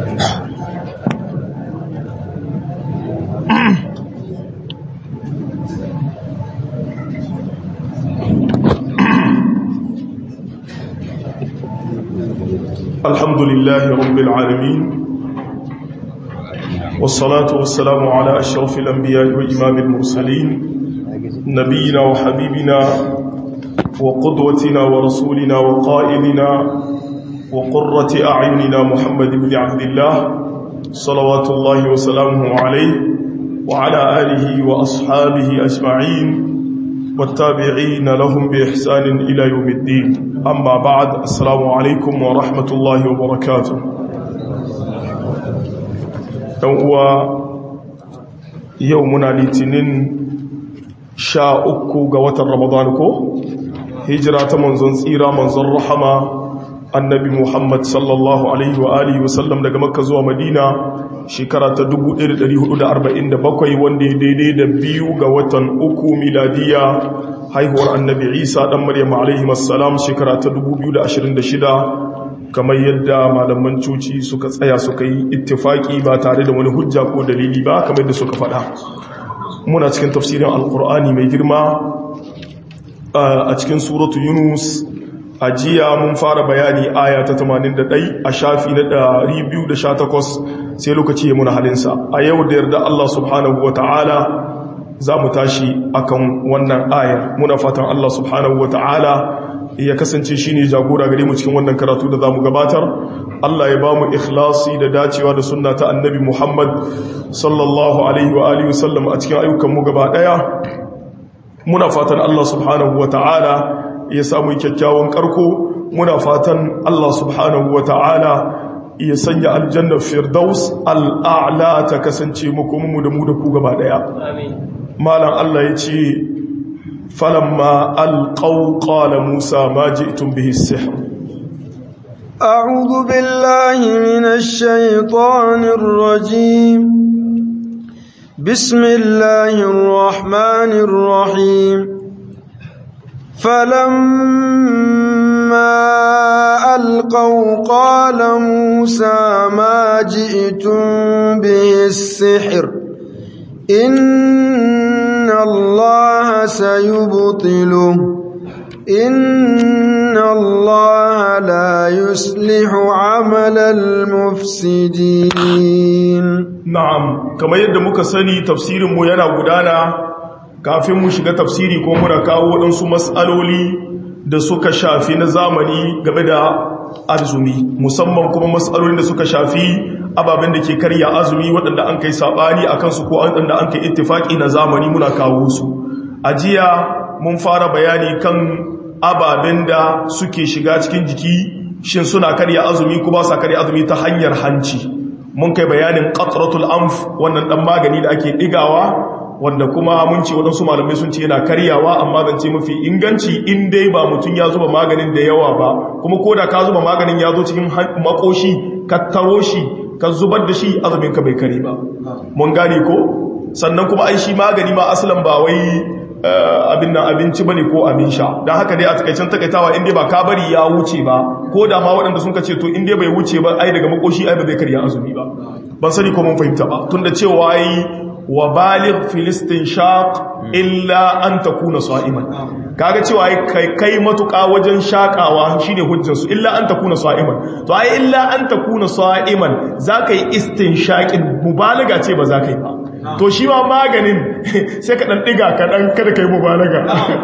الحمد لله رب العالمين والصلاة والسلام على أشرف الأنبياء وإمام المرسلين نبينا وحبيبنا وقدوتنا ورسولنا وقائدنا وقرة أعيننا محمد بن عبد الله صلوات الله وسلامه عليه وعلى آله وأصحابه أجمعين والتابعين لهم بإحسان إلى يوم الدين أما بعد السلام عليكم ورحمة الله وبركاته يومنا لتنين sha uku ga watan ramadan ko hijira ta manzon tsira manzon rahama annabi muhammad sallallahu alaihi wa alihi wasallam daga makka zuwa madina shekara ta 1447 wanda ya daidai da biyu ga watan uku miladiya haihuwar annabi isa dan maryam alaihi wassalam shekara ta 2026 kamar yadda malaman cuci suka tsaya suka yi ittifaki ba tare da wani hujja ko dalili ba kamar yadda suka faɗa muna cikin tafsirin alkur'ani mai girma a cikin suratu yunus a jiya mun fara bayani aya ta 81 a shafi na 218 sai lokaci ya muna halinsa a yau da yarda Allah subhanahu wa ta'ala za mu tashi akan wannan ayar muna fatan Allah subhanahu wa ta'ala ya kasance shi ne jagora gare mu cikin wannan karatu da za mu gabatar Allah ya ba mu ikhlasi da dacewa da sunna ta annabi Muhammad sallallahu alaihi wa alihi wasallam a cikin ayyukanmu gaba daya muna fatan Allah subhanahu wa ta'ala ya samu kyakkyawan karko muna fatan Allah subhanahu wa ta'ala ya sanya aljanna firdaus al'a'la ta kasance muku mu da mu da ku gaba daya malam Allah ya ce falamma alqaw qala musa ma ji'tum bihi as-sihr أعوذ بالله من الشيطان الرجيم بسم الله الرحمن الرحيم فلما ألقوا قال موسى ما جئتم به السحر إن الله سيبطله إن الله لا يصلح عمل المفسدين na'am kamar yadda muka sani tafsirin mu yana gudana kafin mu shiga tafsiri ko muna kawo waɗansu matsaloli da suka shafi na zamani game da azumi musamman kuma matsalolin da suka shafi ababen da ke karya azumi waɗanda an kai saɓani a kansu ko waɗanda an kai ittifaƙi na zamani muna kawo su a jiya mun fara bayani kan ababen da suke shiga cikin jiki shin suna karya azumi ko ba sa karya azumi ta hanyar hanci mun kai bayanin qatratul anf wannan dan magani da ake digawa wanda kuma mun ce wadansu malamai sun ce yana karyawa amma zance mafi inganci in dai ba mutum ya zuba maganin da yawa ba kuma koda ka zuba maganin ya zo cikin makoshi ka taro shi ka zubar da shi azumin ka bai kare ba mun gane ko sannan kuma ai shi magani ma asalan ba wai abin nan abinci bane ko abin sha don haka dai a takaicen takaitawa inda ba ka bari ya wuce ba ko da ma waɗanda sun ce to inda bai wuce ba ai daga makoshi ai ba zai karya azumi ba ban sani ko mun fahimta ba tunda cewa yi wa baligh filistin shaq illa an takuna sa'iman kaga cewa kai kai matuƙa wajen shakawa shine hujjar su illa an takuna sa'iman to ai illa an takuna sa'iman zaka yi istinshaqin mubalaga ce ba zaka yi ba to shi ma maganin sai ka dan diga ka dan kada kai mubalaga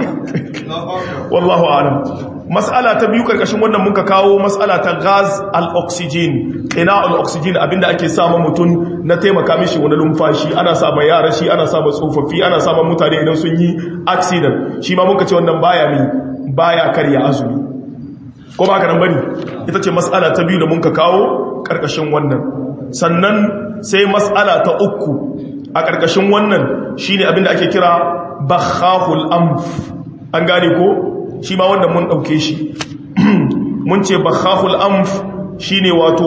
wallahu a'lam mas'ala ta biyu karkashin wannan muka kawo mas'ala ta gas al-oxygen ina al-oxygen abinda ake sama mutum na taimaka mishi wani lumfashi ana sa ba yara shi ana sa ba tsofaffi ana sa ba mutane idan sun yi accident shi ma muka ce wannan baya mi baya karya azumi ko ba ka nan bane ita ce mas'ala ta biyu da muka kawo karkashin wannan sannan sai mas'ala ta uku a karkashin wannan shine abinda ake kira bakhahul amf an gane ko shi ma wanda mun ɗauke shi mun ce bakhahul amf shi ne wato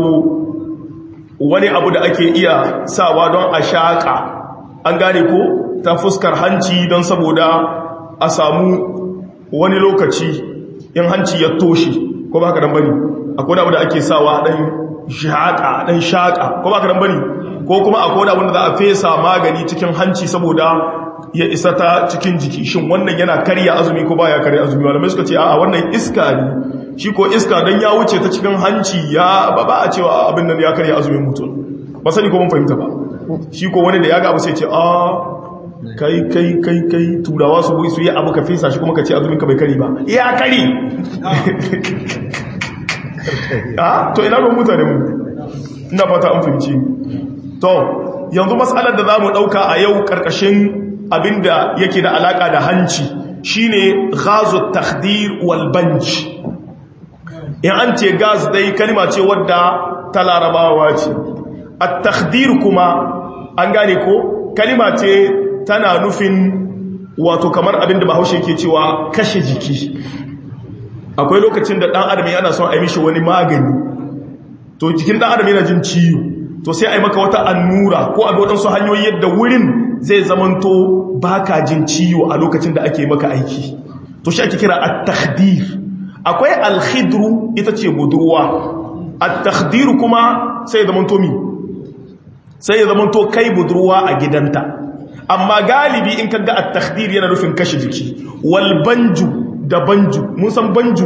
wani abu da ake iya sawa don a shaƙa an gane ko ta fuskar hanci don saboda a samu wani lokaci in hanci ya toshe ko ba ka dan bane akwai abu da ake sawa dan shaƙa ɗan shaƙa ko ba ka dan bane ko kuma a koda wanda za a fesa magani cikin hanci saboda ya isa ta cikin jiki shin wannan yana karya azumi ko baya karya azumi malamai suka ce a'a wannan iska ne shi ko iska dan ya wuce ta cikin hanci ya ba ba a cewa abin nan ya karya azumin mutum ba sani ko mun fahimta ba shi ko wani da ya ga abu sai ce a kai kai kai kai turawa su su yi abu ka fesa shi kuma ka ce azumin ka bai kari ba ya kari a to ina ruwan mutane mu ina fata an fahimci to yanzu matsalar da za mu ɗauka a yau ƙarƙashin abinda yake da alaƙa da hanci shine gazu takdir wal banj in an ce gas dai kalma ce wadda ta larabawa ce a takdir kuma an gane ko kalma ce tana nufin wato kamar abinda bahaushe ke cewa kashe jiki akwai lokacin da ɗan adam yana son a yi mishi wani magani to jikin ɗan adam yana jin ciwo to sai a yi maka wata annura ko a waɗansu hanyoyi yadda wurin zai zamanto baka jin ciwo a lokacin da ake maka aiki to shi ake kira at-takhdir akwai al-khidru ita ce budurwa at-takhdir kuma sai ya zamanto mi sai ya zamanto kai budurwa a gidanta amma galibi in kaga at-takhdir yana nufin kashe jiki wal banju da banju mun san banju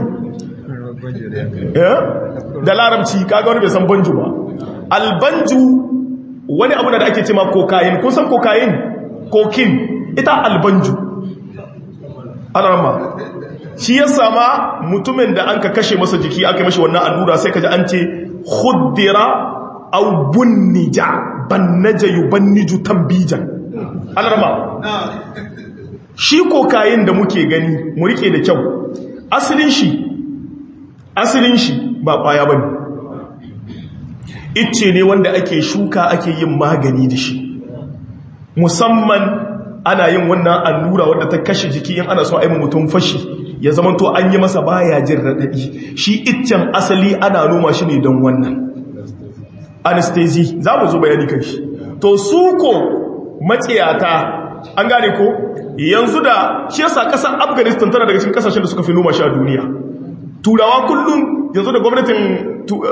da larabci kaga wani bai san banju ba albanju wani abu da ake cema kokain kun san kokain kokin ita albanju ana ramma shi ya sama mutumin da an ka kashe masa jiki aka mashi wannan allura sai ka ji an ce khuddira aw bunnija bannaja yubanniju tambijan ana ramma shi kokain da muke gani mu rike da kyau asalin shi asalin shi ba kwaya bane icce ne wanda ake shuka ake yin magani da shi musamman ana yin wannan allura wadda ta kashe jiki in ana so a yi mutum fashi ya zama to an yi masa baya jin raɗaɗi shi iccen asali ana noma shi ne don wannan anesthesi za mu zo bayani kan shi to su ko matsiyata an gane ko yanzu da shi yasa ƙasar afghanistan tana daga cikin ƙasashen da suka fi noma shi a duniya turawa kullum yanzu da gwamnatin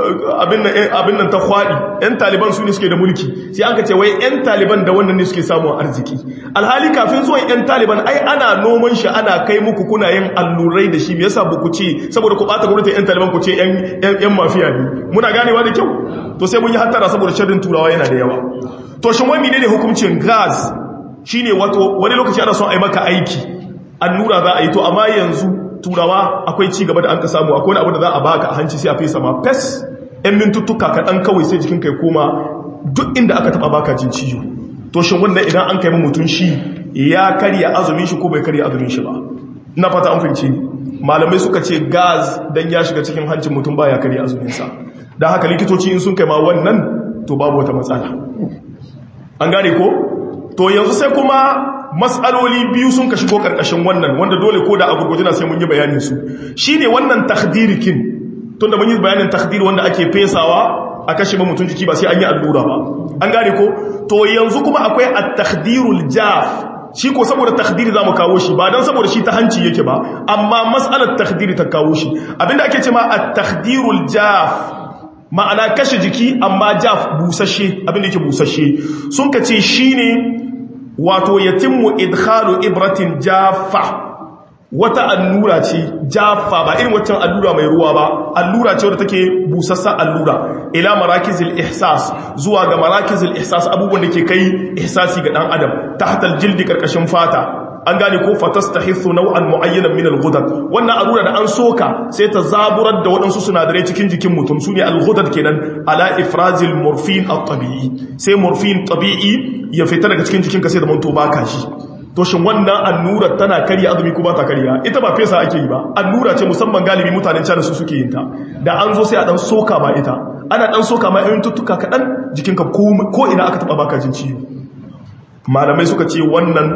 abin nan ta kwaɗi 'yan taliban su ne suke da mulki sai an ka ce wai 'yan taliban da wannan ne suke samun arziki alhali kafin zuwan 'yan taliban ai ana noman shi ana kai muku kuna yin allurai da shi me yasa ba ku ce saboda ku bata gwamnatin 'yan taliban ku ce 'yan mafiya ne muna ganewa da kyau to sai mun yi hattara saboda sharrin turawa yana da yawa to shin wani ne hukuncin gas shine wato wani lokaci ana son a yi maka aiki allura za a yi to amma yanzu turawa akwai ci gaba da an ka samu akwai abu da za a baka a hanci sai a fesa ma fes yan mintuttuka kaɗan kawai sai jikin kai koma duk inda aka taɓa baka jin ciwo to shin wannan idan an kai mutum shi ya karya azumin shi ko bai karya azumin shi ba na fata an fahimci malamai suka ce gas dan ya shiga cikin hancin mutum ba ya karya azumin sa dan haka likitoci in sun kai ma wannan to babu wata matsala an gane ko to yanzu sai kuma matsaloli biyu sun ka shigo karkashin wannan wanda dole ko da agurgujina sai mun yi bayanin su shine wannan takdirikin tunda mun yi bayanin takdir wanda ake fesawa a kashe ba mutum jiki ba sai an yi allura ba an gane ko to yanzu kuma akwai at-takdirul jaf shi ko saboda takdiri zamu kawo shi ba dan saboda shi ta hanci yake ba amma mas'alar takdiri ta kawo shi abinda ake cewa at-takdirul jaf ma'ana kashe jiki amma jaf busashe abinda yake busashe sun kace shine wato yatimmu idkhalu ibratin jaffa wata allura ce jaffa ba irin waccan allura mai ruwa ba allura ce wadda take busassa allura ila marakizil ihsas zuwa ga marakizil ihsas abubuwan da ke kai ihsasi ga dan adam tahtal jildi karkashin fata an gane ko fatastahithu naw'an mu'ayyanan min al-ghudad wannan allura da an soka sai ta zaburar da waɗansu sinadarai cikin jikin mutum sune al-ghudad kenan ala ifrazil morphine at-tabi'i sai morphine tabi'i ya fita daga cikin jikinka sai da manto baka shi to shin wannan allura tana karya azumi ko ba ta karya ita ba fesa ake yi ba allura ce musamman galibi mutanen China su suke yin ta da an zo sai a dan soka ba ita ana dan soka ma irin tuttuka kadan jikinka ko ina aka taba baka jin ciwo malamai suka ce wannan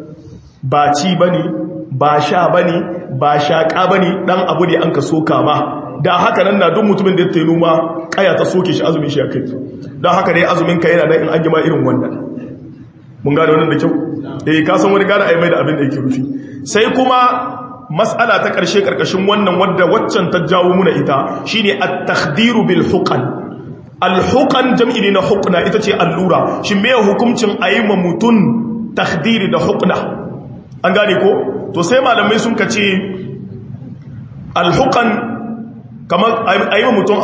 ba ci ba ne ba sha ba ne ba shaƙa ba ne ɗan abu ne an ka soka ma da haka nan na duk mutumin da ya tainu ma ƙaya ta soke shi azumin shi a kai don haka dai azumin ka yana nan in an gima irin wannan mun gane wannan da kyau eh ka san wani gane a yi mai da abin da yake rufi sai kuma mas'ala ta ƙarshe ƙarƙashin wannan wadda waccan ta jawo muna ita shine at-takhdiru bil huqan alhuqan jam'i ne na hukna ita ce allura shi me hukuncin ayyuma mutun takhdiri da hukna an gane ko to sai malamai sun kace alhuqan kamar ayyuma mutun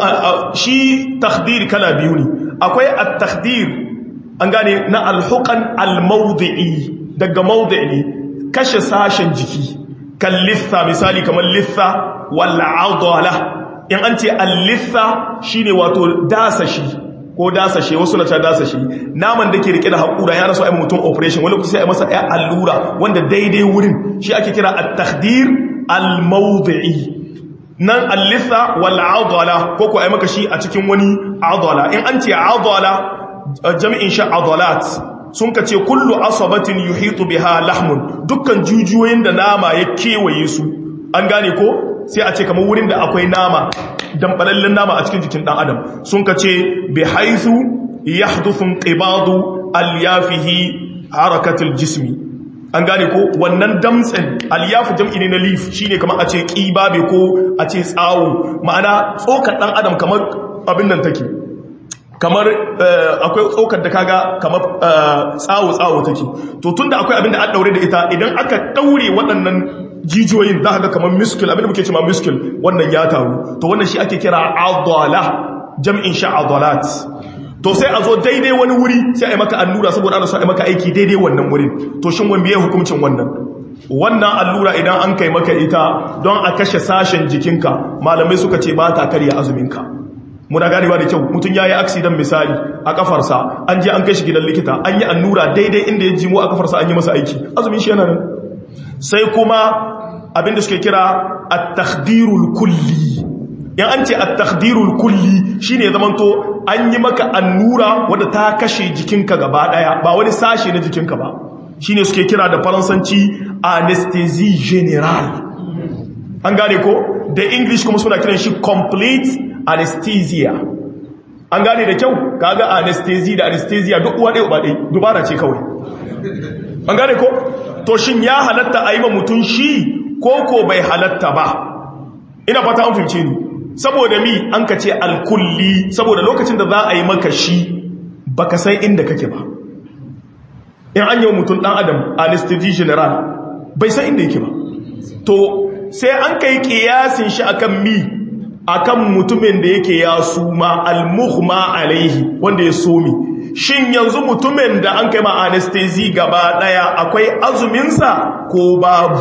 shi takhdiri kala biyu ne akwai at-takhdir an gane na alhuqan al-mawdi'i daga mawdi' ne kashe sashen jiki kan litha misali kamar litha wal adala in an ce al-litha shine wato dasashi ko dasashe wasu na ta dasashe naman da ke rike da haƙura ya rasu a mutum operation wani kusa ya masa ya allura wanda daidai wurin shi ake kira at-takhdir al-mawdi'i nan al-litha wal adala ko ko ai maka shi a cikin wani adala in an ce adala jami'in sha adalat sun ka ce kullu asabatin yuhitu biha lahmun dukkan jujuyoyin da nama ya kewaye su an gane ko sai a ce kamar wurin da akwai nama dambalallen nama a cikin jikin dan adam sun ka ce bi haythu yahduthu inqibadu alyafihi harakatul jismi an gane ko wannan damtsen alyafu jam'i ne na leaf shine kamar a ce kibabe ko a ce tsawo ma'ana tsokar dan adam kamar abin nan take kamar akwai tsokar da kaga kamar tsawo-tsawo take to tunda akwai abin da an daure da ita idan aka daure waɗannan jijiyoyin za ka ga kamar miskil abin da muke cewa miskil wannan ya taru to wannan shi ake kira adala jam'in sha adalat to sai a zo daidai wani wuri sai a yi maka allura saboda ana so a yi maka aiki daidai wannan wurin to shin wani biye hukuncin wannan wannan allura idan an kai maka ita don a kashe sashen jikinka malamai suka ce ba ta karya azuminka muna ganewa da kyau mutum ya yi aksidan misali a kafarsa an je an kai shi gidan likita an yi annura daidai inda ya jimo a kafarsa an yi masa aiki azumin shi yana nan sai kuma abinda suke kira at-takhdirul kulli yan an ce at-takhdirul kulli shine zamanto an yi maka annura wadda ta kashe jikinka gaba daya ba wani sashe na jikinka ba shine suke kira da faransanci anesthesie general an gane ko da english kuma suna kiran shi complete anesthesia an gane da kyau kaga anesthesia da anesthesia duk uwa ɗaya ba ɗaya dubara ce kawai an gane ko to shin ya halatta a yi ma mutum shi ko ko bai halatta ba ina fata an fahimce ni saboda mi an ka ce alkulli saboda lokacin da za a yi maka shi baka san inda kake ba in an yi mutum ɗan adam anesthesia general bai san inda yake ba to sai an kai kiyasin shi akan mi akan mutumin da yake ya suma almuhma alaihi wanda ya somi shin yanzu mutumin da an kai ma anesthesi gaba daya akwai azuminsa ko babu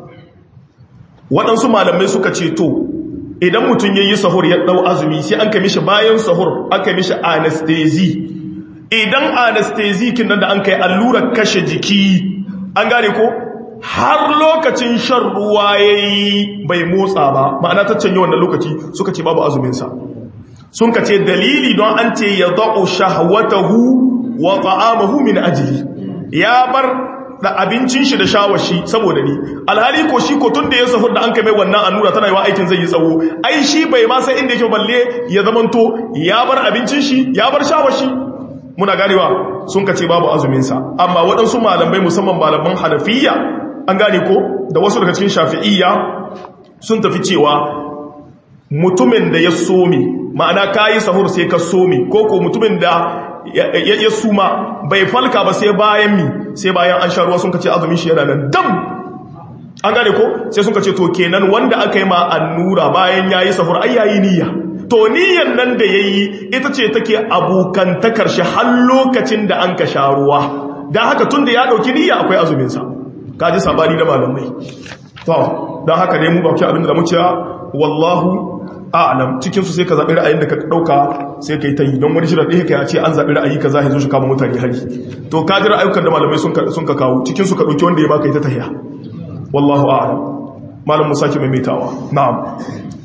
waɗansu malamai suka ce to idan mutum ya yi sahur ya ɗau azumi sai an kai mishi bayan sahur an kai mishi anesthesi idan anesthesi kin nan da an kai allurar kashe jiki an gane ko har lokacin shan ruwa ya yi bai motsa ba ma'ana ta canye wannan lokaci suka ce babu azuminsa sun ka ce dalili don an ce ya zaɓo shahwatahu wa ta'amahu min ajili ya bar da abincin shi da shawashi saboda ni alhali ko shi ko tun da ya sahur da an kai mai wannan annura tana yi wa aikin zai yi tsawo ai shi bai ma sai inda yake balle ya zamanto ya bar abincin shi ya bar shawashi muna ganewa sun ka ce babu azuminsa amma waɗansu malamai musamman malaman hanafiya an gane ko da wasu daga cikin shafi'iyya sun tafi cewa mutumin da ya somi ma'ana kayi sahur sai ka somi ko ko mutumin da ya suma bai falka ba sai bayan mi sai bayan an sha ruwa sun kace azumin shi yana nan dam an gane ko sai sun kace to kenan wanda aka yi ma annura bayan yayi sahur ai yayi niyya to niyyan nan da yayi ita ce take abokantakar shi har lokacin da an ka sha ruwa dan haka tunda ya dauki niyya akwai azumin sa kaji sabani da malamai to dan haka ne mu ba ki abin da mu cewa wallahu a'lam cikin su sai ka zabi ra'ayin da ka dauka sai kai tayi don wani shirin ɗaya kai ce an zabi ra'ayi kaza ya zo shi kama mutane hari to ka ji ra'ayukan da malamai sun ka sun ka kawo cikin su ka dauki wanda ya baka ita tahiya wallahu a'lam malam musa ki maimaitawa na'am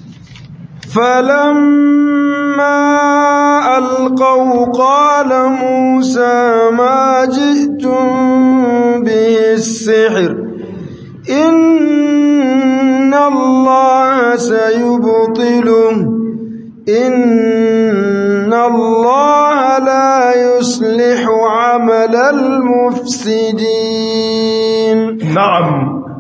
فلما ألقوا قال موسى ما جئتم به السحر إن الله سيبطله إن الله لا يصلح عمل المفسدين na'am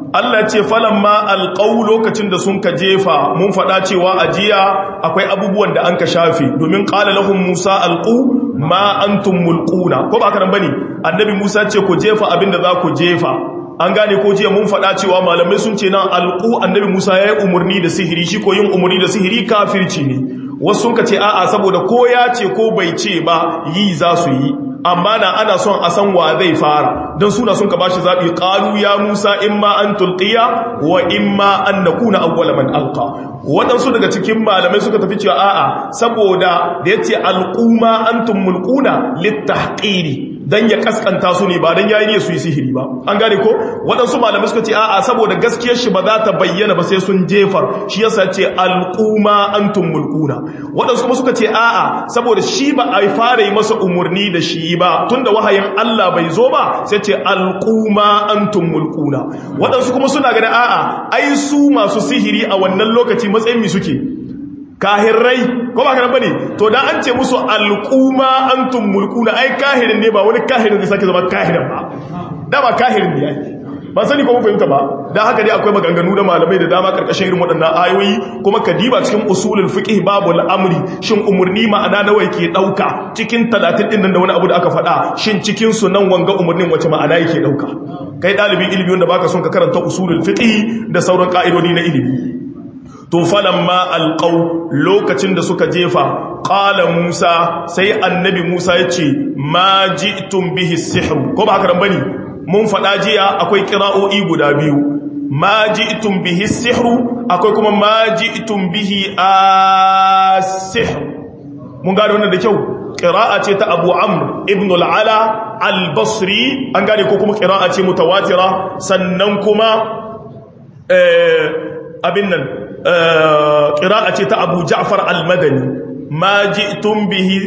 Allah ce falamma alqaw lokacin da sun ka jefa mun faɗa cewa ajiya akwai abubuwan da an ka shafe domin qala lahum Musa alqu ma antum mulquna ko ba haka nan bane annabi Musa ce ku jefa abinda za ku jefa an gane ko jiya mun faɗa cewa malamai sun ce nan alqu annabi Musa yayi umurni da sihiri shi ko yin umurni da sihiri kafirci ne wasu sun ka ce a'a saboda ko ya ce ko bai ce ba yi za su yi amma na ana son a san wa zai fara don suna sun ka ba shi zaɓi ƙalu ya musa in ma an tulƙiya wa in ma an na kuna awwala man alƙa waɗansu daga cikin malamai suka tafi cewa a'a saboda da ya ce alƙuma an tumulƙuna littahƙiri don ya kaskanta su ne ba don yayi ne su yi sihiri ba an gane ko waɗansu malamai suka ce a'a saboda gaskiyar shi ba za ta bayyana ba sai sun jefar shi yasa ce alƙuma antum mulkuna waɗansu kuma suka ce a'a saboda shi ba a fara yi masa umarni da shi ba tunda wahayin Allah bai zo ba sai ce alƙuma antum mulkuna waɗansu kuma suna ganin a'a ai su masu sihiri a wannan lokaci matsayin mi suke kahirrai ko ba kana bane to dan an ce musu alquma antum mulkuna ai kahirin ne ba wani kahirin zai sake zama kahirin ba da ba kahirin ne yake ba sani ko mun fahimta ba dan haka dai akwai maganganu da malamai da dama karkashin irin waɗannan ayoyi kuma kadiba cikin usulul fiqh babul amri shin umurni ma'ana nawa yake dauka cikin 30 din nan da wani abu da aka faɗa shin cikin su nan wanga umurnin wace ma'ana yake dauka kai dalibin ilimi wanda baka son ka karanta usulul fiqh da sauran ka'idodi na ilimi to falamma alqaw lokacin da suka jefa qala musa sai annabi musa yace ma ji'tum bihi sihr ko ba haka bane mun fada jiya akwai qira'o'i guda biyu ma ji'tum bihi sihr akwai kuma ma ji'tum bihi as-sihr mun gane wannan da kyau qira'a ce ta Abu Amr ibn al-Ala al-Basri an gane ko kuma qira'a ce mutawatira sannan kuma eh abin nan ƙira'a ce ta abu ja'far al-madani ma ji'tum bihi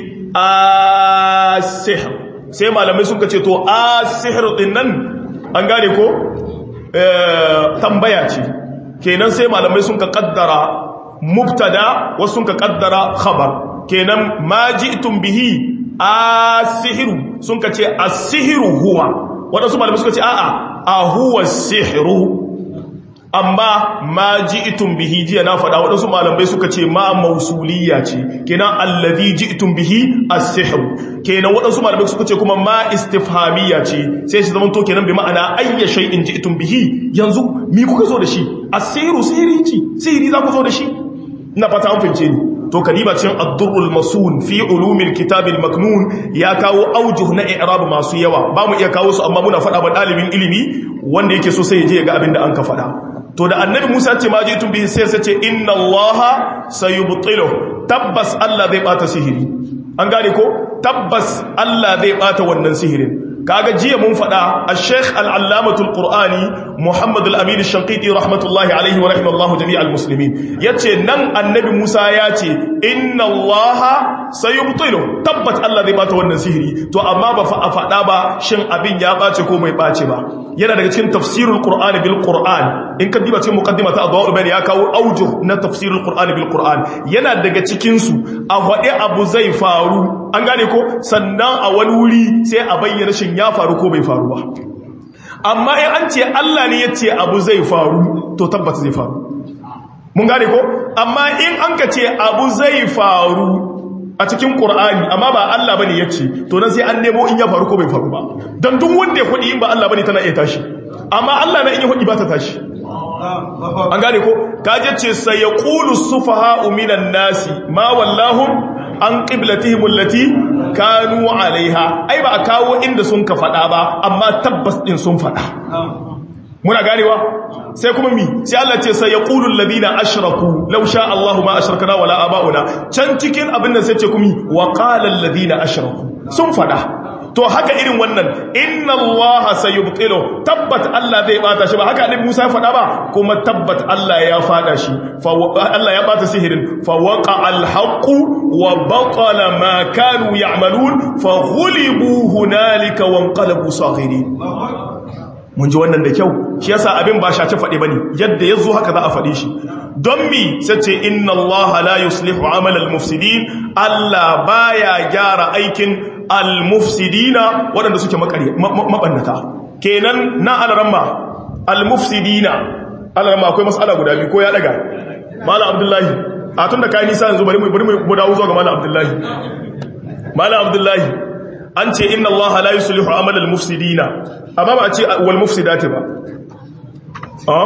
as-sihr sai malamai sun ce to as-sihr din nan an gane ko tambaya ce kenan sai malamai sun ka kaddara mubtada wasu sun ka kaddara khabar kenan ma ji'tum bihi as-sihr sun ka ce as-sihru huwa wadansu malamai suka ce a'a a huwa as-sihru amma ma ji'tum bihi jiya na faɗa waɗansu malamai suka ce ma mausuliya ce kenan allazi ji'tum bihi as-sihr kenan waɗansu malamai suka ce kuma ma istifhamiyya ce sai shi zaman to kenan bi ma'ana ayya shay'in ji'tum bihi yanzu mi kuka zo da shi as-sihru sihiri ce sihiri za ku zo da shi ina fata an fince ni to kadiba cin ad-durrul masun fi ulumil kitabil maknun ya kawo aujuh na i'rab masu yawa ba mu iya kawo su amma muna faɗa ba ɗalibin ilimi wanda yake so sai ya je ya ga abin da an ka faɗa to da annabi Musa ce ma je tun bihi sai sace inna allaha sayubtilu tabbas Allah zai bata sihiri an gane ko tabbas Allah zai bata wannan sihirin kaga jiya mun fada al-sheikh al-allamatul qur'ani muhammad al-amin ash-shanqiti rahmatullahi alayhi wa rahimallahu jami'al muslimin yace nan annabi Musa yace inna allaha sayubtilu tabbat Allah zai bata wannan sihiri to amma ba fa fada ba shin abin ya bace ko bai bace ba yana daga cikin tafsirul qur'ani bil qur'an in ka diba cikin muqaddima ta adwaul bayan ya kawo aujuh na tafsirul qur'ani bil qur'an yana daga cikin su a wade abu zai faru an gane ko sannan a wani wuri sai a bayyana shin ya faru ko bai faru ba amma in an ce Allah ne ya ce abu zai faru to tabbata zai faru mun gane ko amma in an ka ce abu zai faru a cikin ƙur'ani amma ba Allah bane ya ce to nan sai an nemo in ya faru ko bai faru ba don duk wanda ya kudi in ba Allah bane tana iya tashi amma Allah na in ya kudi ba ta tashi an gane ko kaje ce sai ya qulu sufaha minan nasi ma wallahum an qiblatihim allati kanu alaiha ai ba a kawo inda sun ka fada ba amma tabbas din sun fada muna ganewa sai kuma mi sai Allah ce sai yaqulu alladhina ashraku law sha Allahu ma ashrakna wala abauna can cikin abin nan sai ce kuma wa qala alladhina ashraku sun fada to haka irin wannan inna allaha sayubtilu tabbat Allah zai bata shi ba haka annabi Musa ya fada ba kuma tabbat Allah ya fada shi fa Allah ya bata sihirin fa waqa alhaq wa batala ma kanu ya'malun fa ghulibu hunalika wanqalabu saghirin mun ji wannan da kyau shi yasa abin ba shace faɗi bane yadda yazo haka za a faɗi shi don mi sace inna allaha la yuslihu amal al-mufsidin Allah baya gyara aikin al-mufsidina waɗanda suke mabannata kenan na alaramma al-mufsidina Allah ma akwai mas'ala guda biyu ko ya daga malam abdullahi a tunda kai nisa yanzu bari mu bari mu dawo zuwa ga malam abdullahi malam abdullahi an ce inna Allah la yuslihu amal al-mufsidina amma ba a ce wal mufsidati ba a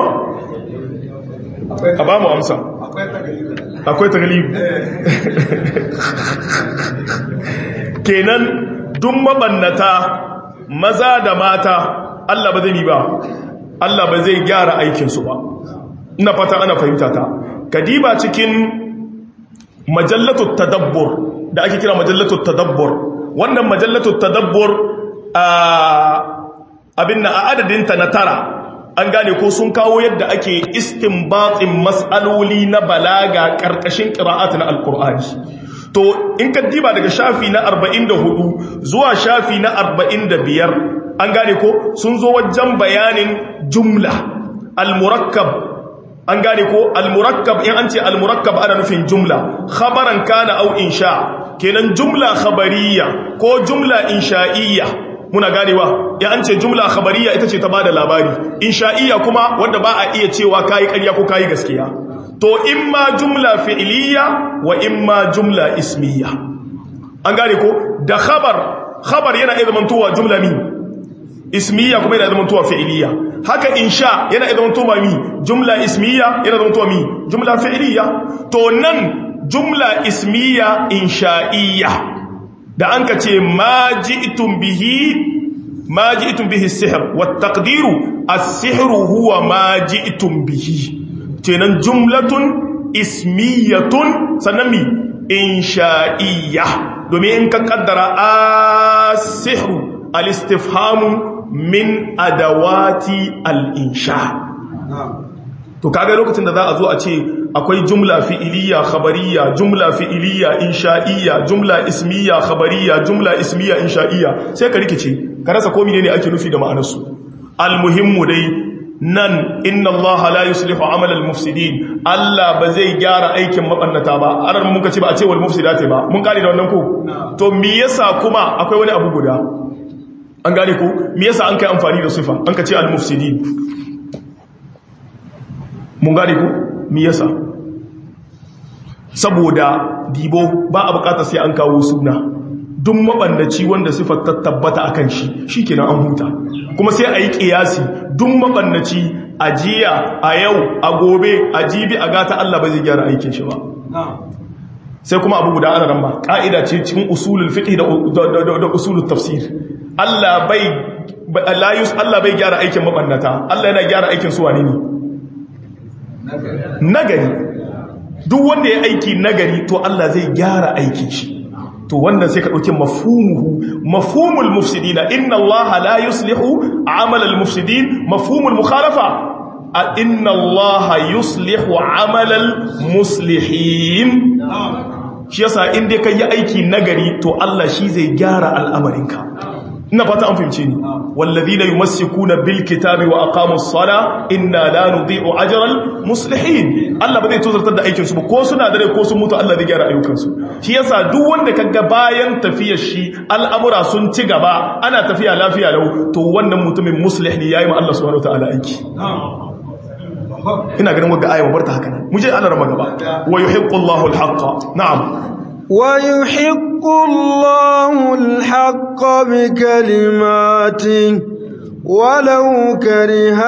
a ba mu amsa akwai taglib kenan duk mabannata maza da mata Allah ba zai yi ba Allah ba zai gyara aikinsu ba ina fata ana fahimta ta kadiba cikin majallatut tadabbur da ake kira majallatut tadabbur wannan majallatut tadabbur abin na a adadinta na tara an gane ko sun kawo yadda ake istinbatin mas'aloli na balaga karkashin qira'at na alqur'ani to in ka diba daga shafi na 44 zuwa shafi na 45 an gane ko sun zo wajen bayanin jumla al-murakkab an gane ko al-murakkab in an ce al-murakkab ana nufin jumla khabaran kana au insha kenan jumla khabariya ko jumla insha'iyya muna ganewa ya an ce jumla khabariya ita ce ta bada labari insha'iyya kuma wanda ba a iya cewa kai ƙarya ko kai gaskiya to imma jumla fi'liya wa imma jumla ismiya an gane ko da khabar khabar yana iya zamantowa jumla mi ismiya kuma yana zamantowa fi'liya haka insha yana iya zamantowa mi jumla ismiya yana zamantowa mi jumla fi'liya to nan jumla ismiya insha'iyya da an ka ce ma ji'tum bihi ma ji'tum bihi sihr wa taqdiru as-sihru huwa ma ji'tum bihi kenan jumlatun ismiyatun sannan mi insha'iyya domin in ka kaddara as-sihru al-istifhamu min adawati al-insha to kaga lokacin da za a zo a ce akwai jumla fi'iliya khabariya jumla fi'iliya insha'iyya jumla ismiya khabariya jumla ismiya insha'iyya sai ka rikice ka rasa komai ne ake nufi da ma'anarsu almuhimmu dai nan inna Allah la yuslihu amal al-mufsidin Allah ba zai gyara aikin mabannata ba aran muka ce ba a ce wal mufsidati ba mun kare da wannan ko to me yasa kuma akwai wani abu guda an gane ko me yasa an kai amfani da sifa an ka ce al-mufsidin mun gane ko me yasa saboda dibo ba a bukata sai an kawo suna duk mabandaci wanda sifar ta tabbata akan shi shikenan an huta kuma sai a yi kiyasi duk mabandaci a jiya a yau a gobe a jibi a gata Allah ba zai gyara aikin shi ba sai kuma abu guda ana ramba ka'ida ce cikin usulul fiqh da usulul tafsir Allah bai Allah bai gyara aikin mabannata Allah yana gyara aikin su wane ne nagari duk wanda ya aiki nagari to Allah zai gyara aikin shi to wannan sai ka dauki mafhumuhu mafhumul mufsidina inna Allah la yuslihu amal al mufsidin mafhumul mukhalafa inna Allah yuslihu amal al muslihin shi yasa in dai kai aiki nagari to Allah shi zai gyara al'amarinka ina fata an fahimce ni wallazina yumassikuna bil kitabi wa aqamus sala inna la nudhi'u ajral muslihin Allah ba zai tozartar da aikin su ba ko suna dare ko sun mutu Allah zai gyara ayyukan su shi yasa duk wanda kaga bayan tafiyar shi al'amura sun ci gaba ana tafiya lafiya lau to wannan mutumin muslih ne yayi ma Allah subhanahu wataala aiki ina ganin wagga aya barta haka nan mu je Allah rama gaba wa yuhiqqu Allahu al-haqqa na'am ويحق الله الحق بكلماته ولو كره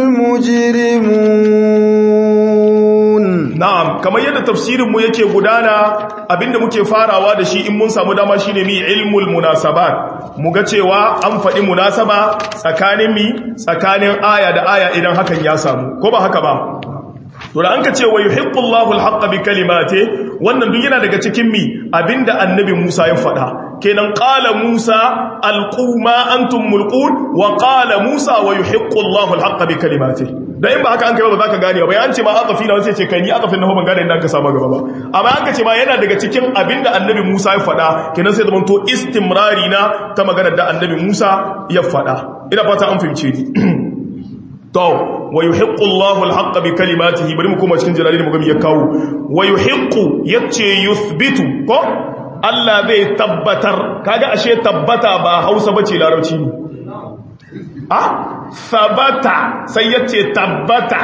المجرمون na'am kamar yadda tafsirin mu yake gudana abinda muke farawa da shi in mun samu dama shine mi ilmul munasabat mu ga cewa an faɗi munasaba tsakanin mi tsakanin aya da aya idan hakan ya samu ko ba haka ba to da an ka ce wa yuhiqqullahu al bi kalimati wannan duk yana daga cikin mi abinda annabi Musa ya faɗa kenan qala Musa alqu ma antum mulqun wa qala Musa wa yuhiqqullahu al bi kalimati da in ba haka an kai ba za ka gane ba an ce ma aqafi na sai ce kai ni aqafin na ban gane inda ka samu gaba ba amma an ka ce ma yana daga cikin abinda annabi Musa ya faɗa kenan sai zaman to istimrari na ta maganar da annabi Musa ya faɗa ina fata an fahimce ni to wa yuhiqqu Allahu al-haqqa bi kalimatihi bari mu koma cikin jalali mu ga ya kawo wa yuhiqqu yace yuthbitu ko Allah zai tabbatar kaga ashe tabbata ba Hausa bace larabci ne ah sabata sai ya ce tabbata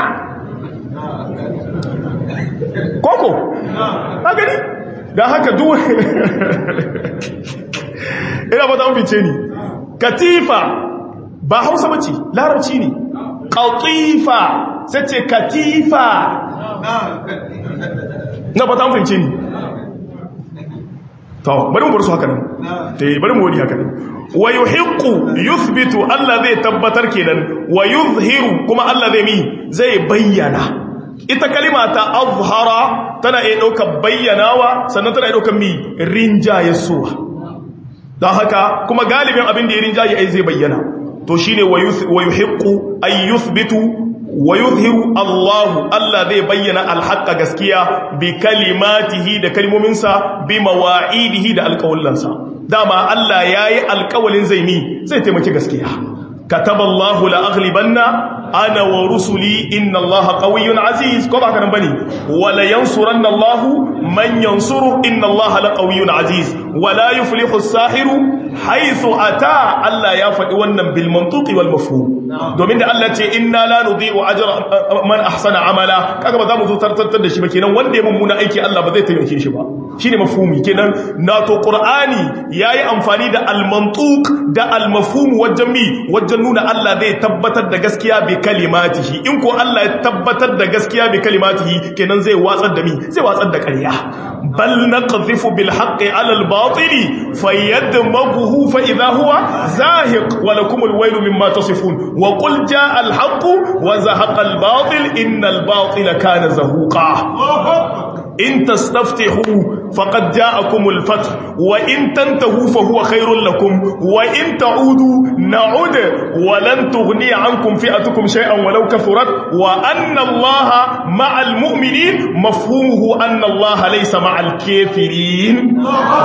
koko a gani ga haka duwa ina ba ta mafice ni katifa ba hausa bace larabci ne katifa sai ce katifa na ba ta mafice ni to bari mu bar su haka nan eh bari mu wadi haka nan wa yuhiqqu yuthbitu Allah zai tabbatar kenan wa yuzhiru kuma Allah zai mi zai bayyana ita kalima ta azhara tana iya daukar bayyanawa sannan tana iya daukar mi rinjaye suwa don haka kuma galibin abin da ya rinjaye ai zai bayyana to shine wa yuhiqqu ay yuthbitu wa yuzhiru Allahu Allah zai bayyana alhaqqa gaskiya bi kalimatihi da kalmominsa bi mawa'idihi da alƙawallansa dama Allah yayi alƙawalin zai mi zai taimaki gaskiya kataballahu la aghlibanna ana wa rusuli inna allaha qawiyyun aziz ko ba kana bane wala yansuranna allahu man yansuru inna allaha la qawiyyun aziz wala yuflihu as-sahiru haythu ata Allah ya faɗi wannan bil mantuqi wal mafhum domin da Allah ce inna la nudhi'u ajra man ahsana amala kaga ba za mu zo tartantar da shi ba kenan wanda ya mummuna aiki Allah ba zai taimake shi ba shine mafhumi kenan nato qur'ani yayi amfani da al mantuq da al mafhum wajen mi wajen nuna Allah zai tabbatar da gaskiya bi kalimatihi in ko Allah ya tabbatar da gaskiya bi kalimatihi kenan zai watsar da mi zai watsar da ƙarya bal naqdhifu bil haqqi ala al batili fayadmaghuhu fa idha huwa zahiq wa lakum al waylu mimma tasifun wa qul jaa al haqq wa zahaqa al batil innal batila kana zahuqa in tastaftihu faqad ja'akum al-fath wa in tantahu fa huwa khairul lakum wa in ta'udu na'ud wa lan tughni 'ankum fi'atukum shay'an walau kathurat wa anna Allaha ma'al mu'minin mafhumuhu anna Allaha laysa ma'al kafirin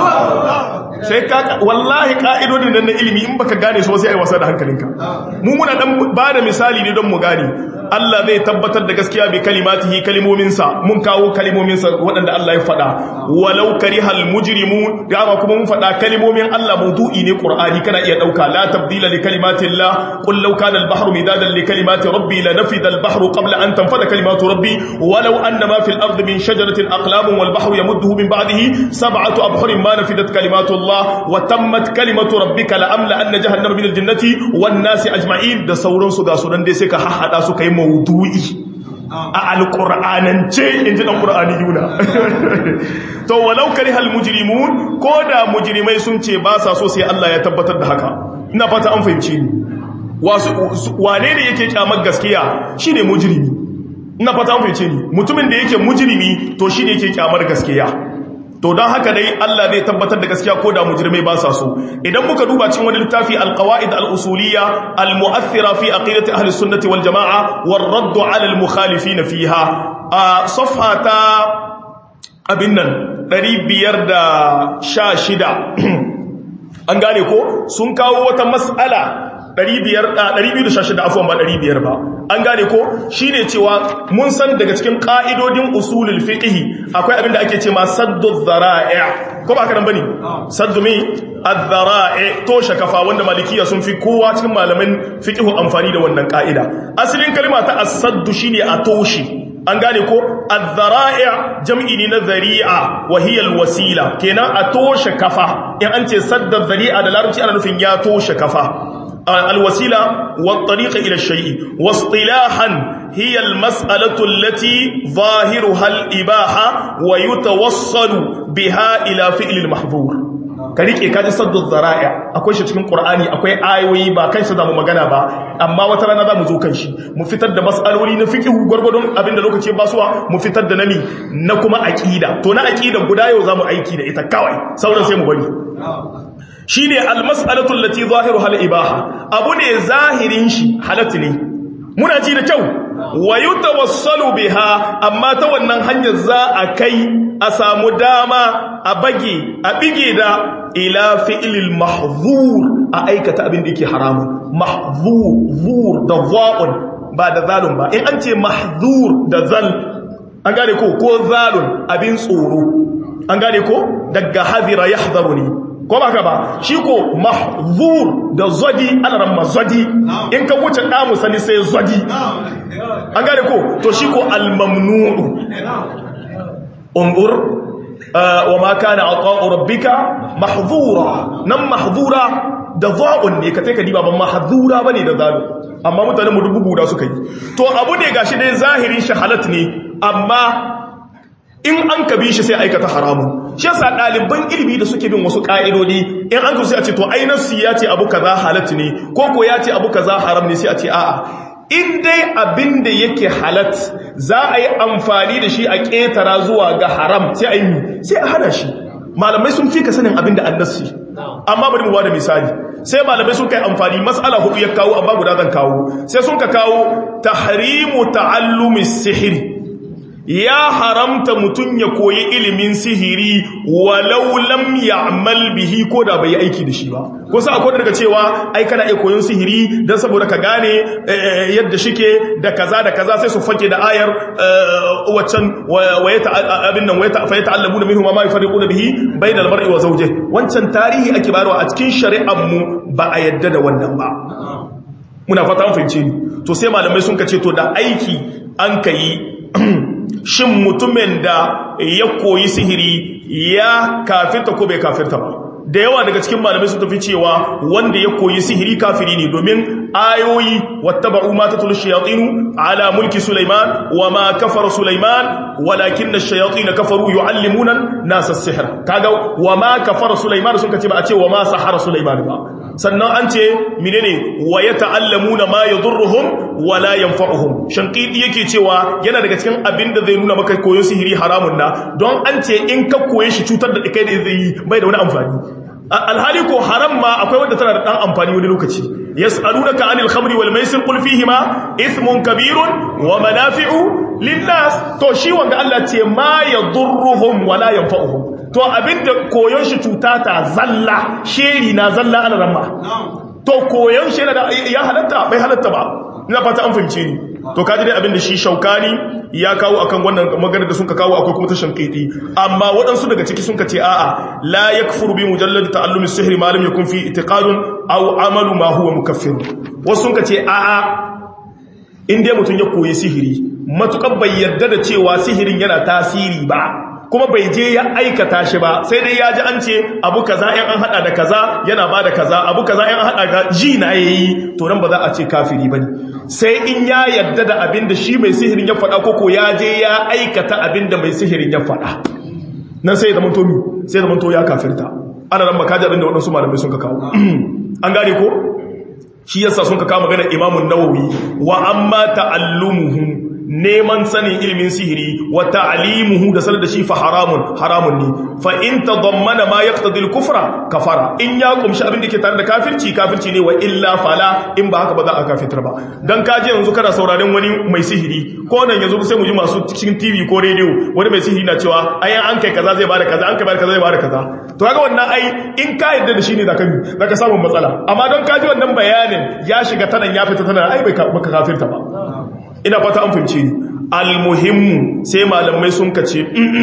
sai ka wallahi ka'idodin nan na ilimi in baka gane su sai ai wasa da hankalinka mu muna dan ba da misali ne don mu gane Allah zai tabbatar da gaskiya bi kalimatihi kalimominsa mun kawo kalimominsa waɗanda Allah ya faɗa walau karihal mujrimun da ba kuma mun faɗa kalimomin Allah mawdu'i ne Qur'ani kana iya dauka la tabdila li kalimatillah qul law kana al-bahru midadan li kalimati rabbi lanafida al-bahru qabla an tanfada kalimatu rabbi walau anna ma fil ardi min shajaratin aqlamun wal bahru yamudduhu min ba'dihi sab'atu abhurin ma nafidat kalimatu Allah wa tammat kalimatu rabbika la amla anna jahannama min al-jannati wan nasi ajma'in da sauransu ga sunan dai sai ka hahada su kai maudu'i a alƙur'anance in ji ɗan ƙur'ani yuna to walau kari hal mujrimun ko da mujrimai sun ce ba sa so sai Allah ya tabbatar da haka ina fata an fahimci ni wane ne yake kyamar gaskiya shine mujrimi ina fata an fahimci ni mutumin da yake mujrimi to shine yake kyamar gaskiya to don haka dai Allah zai tabbatar da gaskiya ko da mujrimai ba sa so idan muka duba cikin wani littafi alqawaid al-usuliyya al-mu'athira fi aqidati ahli sunnati wal jamaa war radd 'ala al-mukhalifin fiha a safhata abin nan 516 an gane ko sun kawo wata mas'ala 216 afwan ba 500 ba an gane ko shine cewa mun san daga cikin ka'idodin usulul fiqh akwai abin da ake cewa saddu dhara'i ko ba haka nan bane saddu mi adh-dhara'i to shakafa wanda malikiya sun fi kowa cikin malaman fiqh amfani da wannan ka'ida asalin kalma ta as-saddu shine a toshi an gane ko adh-dhara'i jam'i ne na dhari'a wa hiya al-wasila kenan a toshe kafa in an ce sadda dhari'a da larabci ana nufin ya toshe kafa الوسيلة والطريق إلى الشيء واصطلاحا هي المسألة التي ظاهرها الإباحة ويتوصل بها إلى فعل المحظور karike kaji saddu zara'a akwai shi cikin qur'ani akwai ayoyi ba kan shi zamu magana ba amma wata rana zamu zo kan shi mu fitar da mas'aloli na fiqh gurgurdun abinda lokaci ba suwa mu fitar da nami na kuma aqida to na aqida guda yau zamu aiki da ita kawai sauran sai mu bari shine almas'alatu allati zahiruha al-ibaha abu ne zahirin shi halatti ne muna ji da kyau wa yutawassalu biha amma ta wannan hanyar za a kai a samu dama a bage a bige da ila fi'lil mahzur a aikata abin da yake haramun mahzur zur da za'un ba da zalun ba in an ce mahzur da zal an gane ko ko zalun abin tsoro an gane ko daga hadira yahdharu ne ko ba ka ba shi ko mahzur da zodi alaran mazodi in ka wuce damu sani sai zodi an gane ko to shi ko almamnu'u ungur wa ma kana ata'u rabbika mahzura nan mahzura da za'un ne ka ka diba ban mahzura bane da zalu amma mutanen mu dubu guda suka yi to abu ne gashi dai zahirin shahalat ne amma in an ka bi shi sai aikata haramun shi yasa ɗaliban ilimi da suke bin wasu ƙa'idodi in an sai a ce to ai nafsi ya ce abu kaza halat ne ko ko ya ce abu kaza haram ne sai a ce a'a in dai abin da yake halat za a yi amfani da shi a ƙetara zuwa ga haram sai a yi sai a hana shi malamai sun fi ka sanin abin da annasi amma bari mu bada misali sai malamai sun kai amfani mas'ala hudu ya kawo amma guda zan kawo sai sun ka kawo tahrimu ta'allumi sihiri ya haramta mutum ya koyi ilimin sihiri walau lam ya'mal bihi ko da bai aiki da shi ba ko sai akwai daga cewa ai kana iya koyon sihiri dan saboda ka gane yadda shike da kaza da kaza sai su fake da ayar waccan wayata abin nan wayata fa yata'allamuna minhu ma yafariquna bihi bainal mar'i wa zawjihi wancan tarihi ake bayarwa a cikin shari'ar mu ba a yadda da wannan ba muna fata an fahimce ni to sai malamai sun kace to da aiki an kai shin mutumin da ya koyi sihiri ya kafirta ko bai kafirta ba da yawa daga cikin malamai sun tafi cewa wanda ya koyi sihiri kafiri ne domin ayoyi wattaba'u ma tatul shayatinu ala mulki sulaiman wa ma kafara sulaiman walakin ash-shayatin kafaru yuallimuna nasa as-sihr kaga wa ma kafara sulaiman sun kace ba a ce wa ma sahara sulaiman ba sannan an ce menene wa yata'allamuna ma yadurruhum wa la yanfa'uhum shanqidi yake cewa yana daga cikin abin da zai nuna maka koyon sihiri haramun na don an ce in ka koye shi cutar da kai da zai yi bai da wani amfani alhali ko haram ma akwai wanda tana da dan amfani wani lokaci yas'alunaka anil khamri wal maisir qul fihima ithmun kabirun wa manafi'u linnas to shi wanda Allah ce ma yadurruhum wa la yanfa'uhum to abinda koyon shi cuta ta zalla sheri na zalla ana ramma to koyon shi ya halatta bai halatta ba ina fata an fahimce ni to kaji dai abinda shi shaukani ya kawo akan wannan magana da suka kawo akwai kuma ta shankiti amma waɗansu daga ciki sun ce a'a la yakfuru bi mujallad ta'allumi sihri ma lam yakun fi itiqadun aw amalu ma huwa mukaffir wasu sun ce a'a in dai mutum ya koyi sihiri matukan bai yarda da cewa sihirin yana tasiri ba kuma bai je ya aikata shi ba sai dai ya ji an ce abu kaza yan an hada da kaza yana ba da kaza abu kaza yan an hada ga ji na yayi to nan ba za a ce kafiri bane sai in ya yadda da abin da shi mai sihirin ya faɗa koko ya je ya aikata abin da mai sihirin ya faɗa nan sai da manto mi sai da manto ya kafirta ana ran makaji abin da waɗansu malamai sun ka kawo an gane ko shi yasa sun ka kawo magana imamun nawawi wa amma ta'allumuhu neman sanin ilimin sihiri wa ta'limuhu da sanar da shi fa haramun haramun ne fa in tadammana ma yaqtadi al-kufra kafara in ya kumshi abin da ke tare da kafirci kafirci ne wa illa fala in ba haka ba za a kafirtar ba dan kaje yanzu kana sauraron wani mai sihiri ko nan yanzu sai mu ji masu cikin TV ko radio wani mai sihiri na cewa ai an kai kaza zai bada kaza an kai bada kaza zai bada kaza to kaga wannan ai in ka yarda da shi ne zaka zaka samu matsala amma don kaji wannan bayanin ya shiga tanan ya fita tanan ai bai ka kafirta ba ina fata an fahimci ni almuhimmu sai malamai sun kace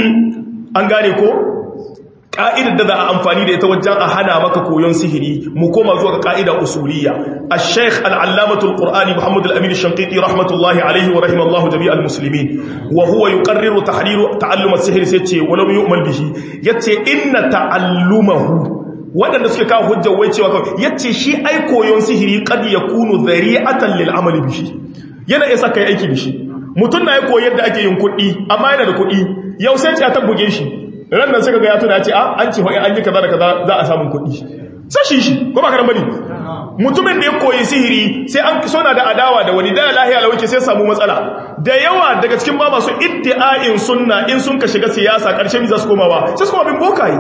an gane ko ka'idar da za a amfani da ita wajen a hana maka koyon sihiri mu koma zuwa ga ka'ida usuliyya al-sheikh al-allamatu al-qur'ani muhammad al-amin ash-shanqiti rahmatullahi alayhi wa rahimallahu jami'al muslimin wa huwa yuqarriru tahriru ta'allum as-sihr sai ce walau yu'mal bihi yace inna ta'allumahu waɗanda suke kawo hujjar wai cewa kawai yace shi ai koyon sihiri qad yakunu dhari'atan lil amali bihi yana isa kai aiki da shi mutum na ya koyi yadda ake yin kuɗi amma yana da kuɗi yau sai ta buge shi ran nan suka ga ya tuna ce a an ce hoyi an yi kaza da kaza za a samu kuɗi sai shi shi ko ba karan bane mutumin da ya koyi sihiri sai an sona da adawa da wani da lahiya lawake sai samu matsala da yawa daga cikin ba masu iddi'ain sunna in sun ka shiga siyasa karshe mi za su komawa sai su koma bin bokaye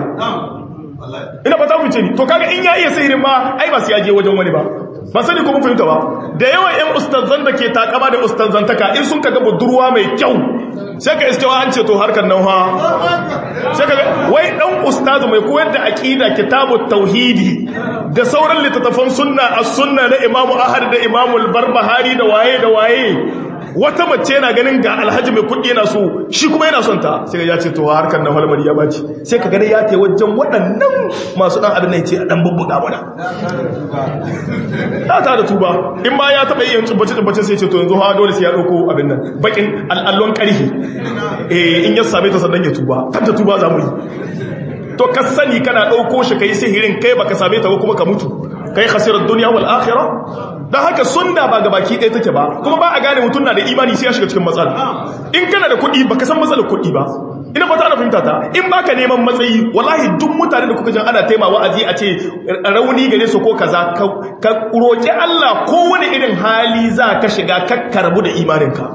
ina fata ku ce ni to kaga in ya iya sihirin ma ai ba su yaje wajen wani ba ba sani ko mun fahimta ba da yawan ƴan ustazan da ke takama da ustazantaka in sun kaga budurwa mai kyau sai ka iske an ce to harkar nan ha sai ka wai dan ustazu mai koyar da aqida kitabut tauhidi da sauran littattafan sunna as-sunna na imamu ahad da imamu al-barbahari da waye da waye wata mace yana ganin ga alhaji mai kuɗi yana so shi kuma yana son ta sai ya ce to harkar na halmari ya baci sai ka gani ya ce wajen waɗannan masu ɗan adana ce a ɗan bubbuga mana ta ta da tuba in ba ya taɓa yin tsubbace-tsubbace sai ce to yanzu ha dole sai ya ɗauko abin nan bakin al'allon ƙarfi in ya same ta sannan ya tuba kan ta tuba za mu yi to ka sani kana ɗauko shi ka yi sihirin kai baka same ta ba kuma ka mutu kai khasirar duniya wal akhirah dan haka sunna ba ga baki ɗaya take ba kuma ba a gane mutum na da imani sai ya shiga cikin matsala in kana da kuɗi baka san matsalar kuɗi ba ina fata ana fahimta ta in baka neman matsayi wallahi duk mutane da kuka jin ana taima wa'azi a ce rauni gare su ko kaza ka roki Allah ko wani irin hali za ka shiga kakkarbu da imaninka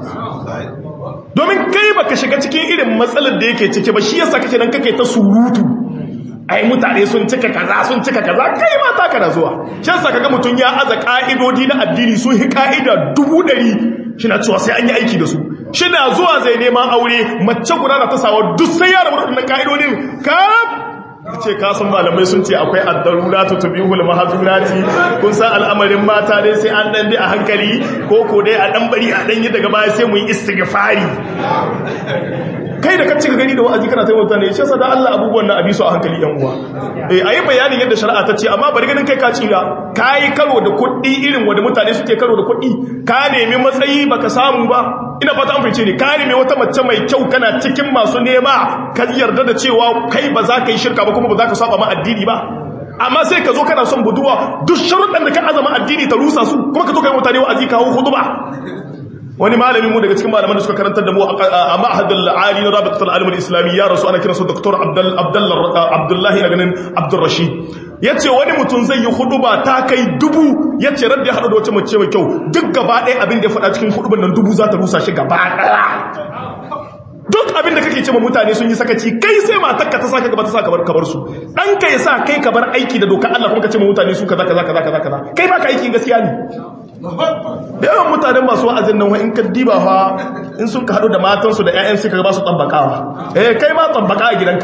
domin kai baka shiga cikin irin matsalar da yake ciki ba shi yasa kake nan kake ta surutu ai mutane sun cika kaza sun cika kaza kai ma ta kana zuwa shan sa kaga mutun ya aza ka'idodi na addini sun hi ka'ida dubu ɗari shina cewa sai an yi aiki da su shina zuwa zai neman aure mace guda da ta sawa duk sai ya rabu da wannan ka'idodin kaf ce kasan malamai sun ce akwai addarura ta tubihul mahazurati kun san al'amarin mata dai sai an dan bi a hankali ko ko dai a dan bari a dan yi daga baya sai mu yi istighfari kai da kacce ka gani da wa'azi kana taimaka ne shi yasa da Allah abubuwan na abisu a hankali yan uwa eh ayi bayanin yadda shari'a ta ce amma bari ganin kai ka tsira kai karo da kuɗi irin wanda mutane suke karo da kuɗi ka nemi matsayi baka samu ba ina fata an fice ne ka nemi wata mace mai kyau kana cikin masu nema ka yarda da cewa kai ba za ka yi shirka ba kuma ba za ka saba ma addini ba amma sai ka zo kana son buduwa duk sharuɗan da ka azama addini ta rusa su kuma ka zo kai mutane wa'azi kawo hutuba wani malami mu daga cikin malaman da suka karantar da mu a ma'ahadul ali na rabitul alim al-islami ya rasu ana kiransa dr abdullahi na ganin abdurrashid yace wani mutum zai yi huduba ta kai dubu yace radda ya hadu da wata mace mai kyau duk gaba ɗaya abin da ya faɗa cikin huduban nan dubu za ta rusa shi gaba ɗaya duk abin da kake ce mutane sun yi sakaci kai sai matarka ta saka gaba ta saka bar kabar su dan ka yasa kai ka bar aiki da doka Allah kuma ka ce mutane su kaza kaza kaza kaza kai ba ka aikin gaskiya ne da yawan mutanen masu wa'azin nan in ka diba fa in sun ka hadu da matansu da 'ya'yan suka ba su tsabbakawa eh kai ma tsabbaka a gidanka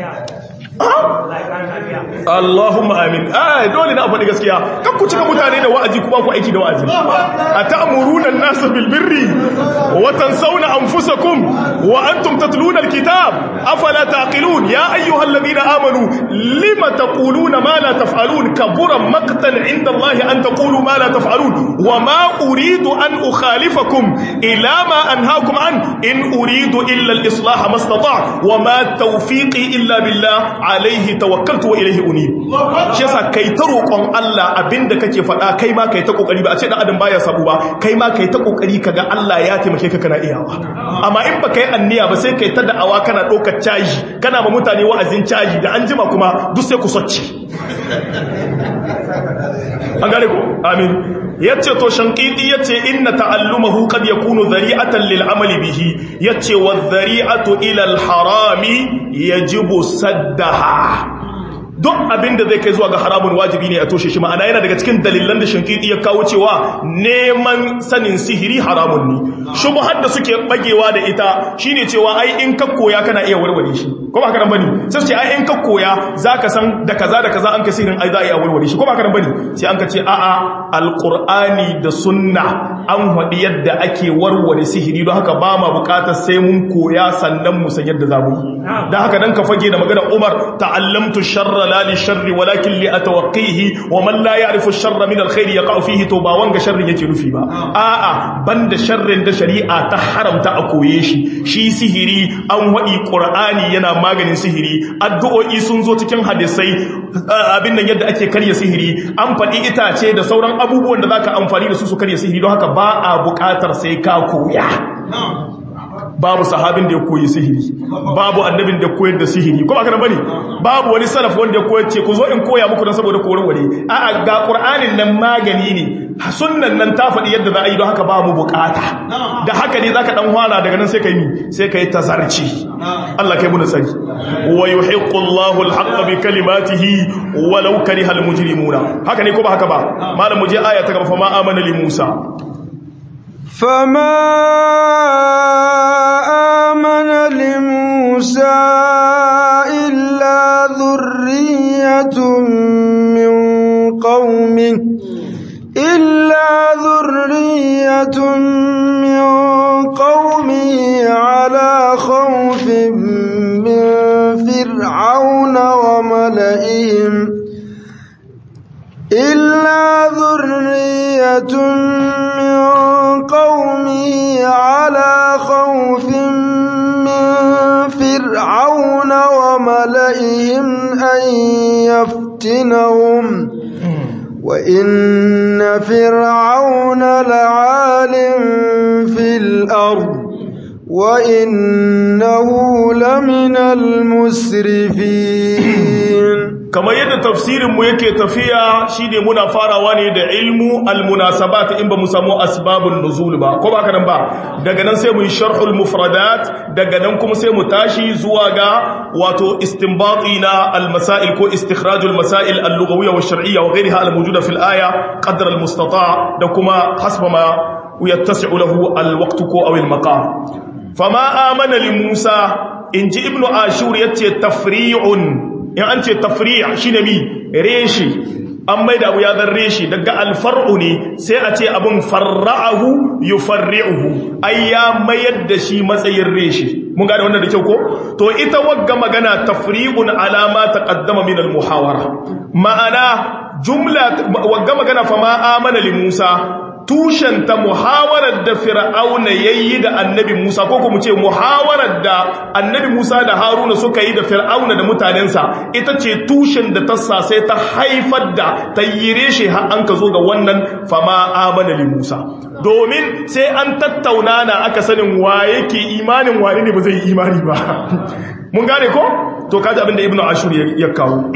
Allahumma amin ai dole na faɗi gaskiya kan ku cika mutane da wa'azi kuma ku aiki da wa'azi ata'muruna an-nasa bil birri wa tansawna anfusakum wa antum tatluna al-kitab afala taqilun ya ayyuhalladhina amanu lima taquluna ma la taf'alun kabura maqtan 'inda Allah an taqulu ma la taf'alun wa ma uridu an ukhalifakum ila ma anhaakum an in uridu illa al-islah ma istata' wa ma tawfiqi illa billah alaihi tawakkaltu wa ilaihi unib shi yasa kai ta roƙon Allah abinda kake faɗa kai ma kai ta kokari ba a ce dan adam baya sabu ba kai ma kai ta kokari kaga Allah ya taimake ka kana iyawa amma in ba kai anniya ba sai kai ta da'awa kana ɗaukar caji kana ma mutane wa'azin caji da an jima kuma duk sai ku socce an gane ko amin yace to shankidi yace inna ta'allumahu qad yakunu dhari'atan lil amali bihi yace wa dhari'atu ila al harami yajibu saddaha duk abinda zai kai zuwa ga haramun wajibi ne a toshe shi ma'ana yana daga cikin dalilan da shankidi ya kawo cewa neman sanin sihiri haramun ne shubhar da suke bagewa da ita shine cewa ai in ka koya kana iya warware shi ko ba karan bane sai su ce ai in ka koya zaka san da kaza da kaza an ka sihirin ai za a iya warware shi ko ba karan bane sai an ka ce a'a alqur'ani da sunna an hadi yadda ake warware sihiri don haka ba ma bukatar sai mun koya sannan mu san yadda za mu yi dan haka dan ka fage da magana Umar ta'allamtu sharra la li sharri walakin li atawqihi wa man la ya'rifu sharra min alkhair yaqa fihi to ba wanga sharrin yake nufi ba a'a banda sharrin da shari'a ta haramta a koye shi shi sihiri an wadi qur'ani yana maganin sihiri addu'o'i sun zo cikin hadisai abin nan yadda ake karya sihiri an faɗi itace da sauran abubuwan da zaka amfani da su su karya sihiri don haka ba a buƙatar sai ka koya babu sahabin da ya koyi sihiri babu annabin da koyar da sihiri kuma kana bane babu wani salaf wanda ya koyar ce ku zo in koya muku dan saboda koyar ware a'a ga qur'anin nan magani ne sunnan nan ta faɗi yadda za a yi don haka ba mu bukata da haka ne zaka dan fara daga nan sai kai mi sai kai tazarci Allah kai mu nasari wa yuhiqqu Allahu al-haqqa bi kalimatihi walau kariha al-mujrimuna haka ne ko ba haka ba malam mu je aya ta gaba fa ma amana li Musa فما آمن لموسى إلا ذرية من قومه إلا ذرية من قومه على خوف من فرعون وملئهم إلا ذرية من قومه على خوف من فرعون وملئهم أن يفتنهم وإن فرعون لعال في الأرض وإنه لمن المسرفين kamar yadda tafsirinmu yake tafiya shine muna farawa ne da ilmu almunasabat in ba mu samu asbabun nuzul ba ko ba kanan ba daga nan sai mu yi sharhul mufradat daga nan kuma sai mu tashi zuwa ga wato istinbati na almasail ko istikhrajul masail al-lughawiyya wa shar'iyya wa ghayriha al-mawjuda fil aya qadra al-mustata' da kuma hasba ma yattasi'u lahu al-waqt ko aw al-maqam fama amana li Musa inji ibnu ashur yace tafri'un in an ce tafriya shi ne mi reshi an mai da abu ya zan reshi daga alfar'u ne sai a ce abin farra'ahu yi farri'uhu ai ya mayar da shi matsayin reshi mun gane wannan da kyau ko to ita wagga magana tafri'un alama ta kaddama min almuhawara ma'ana jumla wagga magana fa ma amana li Musa tushenta muhawarar da fir'auna yayi da annabi Musa ko kuma ce muhawarar da annabi Musa da Haruna suka yi da fir'auna da mutanensa ita ce tushen da ta sai ta haifar da tayyire shi har an ka zo ga wannan fama amana li Musa domin sai an tattauna na aka sanin wa yake imanin wani ne ba zai yi imani ba mun gane ko to kaji abin da ibnu ashur ya kawo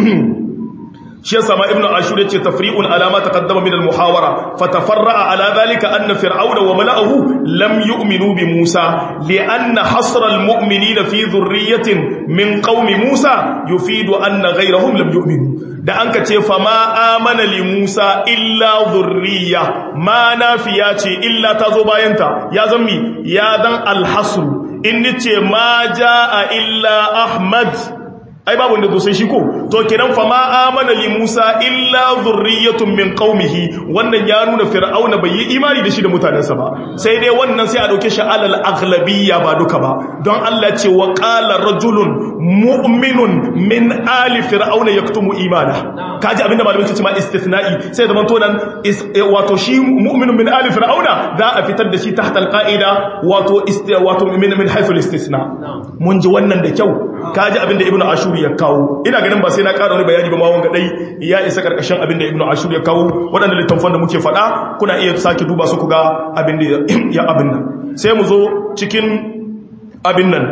shi yasa ma ibnu ashur yace tafri'un alama taqaddama min al-muhawara fatafarra'a ala dhalika anna fir'auna wa mala'ahu lam yu'minu bi Musa li'anna hasra al-mu'minina fi dhurriyyatin min qaumi Musa yufidu anna ghayrahum lam yu'minu da anka ce fa ma amana li Musa illa dhurriyya ma nafiya ce illa tazo bayanta ya zammi ya dan al-hasr in nace ma jaa illa ahmad ai babu wanda sai shi ko to kenan fa ma amana li Musa illa zurriyatun min qaumihi wannan ya nuna fir'auna bai yi imani da shi da mutanensa ba sai dai wannan sai a dauke shi alal aghlabiyya ba duka ba don Allah ce wa qala rajulun mu'minun min ali fir'auna yaktumu imana kaji abinda malamin ce ma istithna'i sai zaman to nan wato shi mu'minun min ali fir'auna za a fitar da shi tahta alqaida wato wato min min haythu istithna mun ji wannan da kyau kaji abinda ibnu ashur ya kawo ina ganin ba sai na ƙara wani bayani ba ma wanga dai ya isa karkashin abinda ibnu ashur ya kawo waɗanda littafan da muke faɗa kuna iya sake duba su ku ga abinda ya abin nan sai mu zo cikin abin nan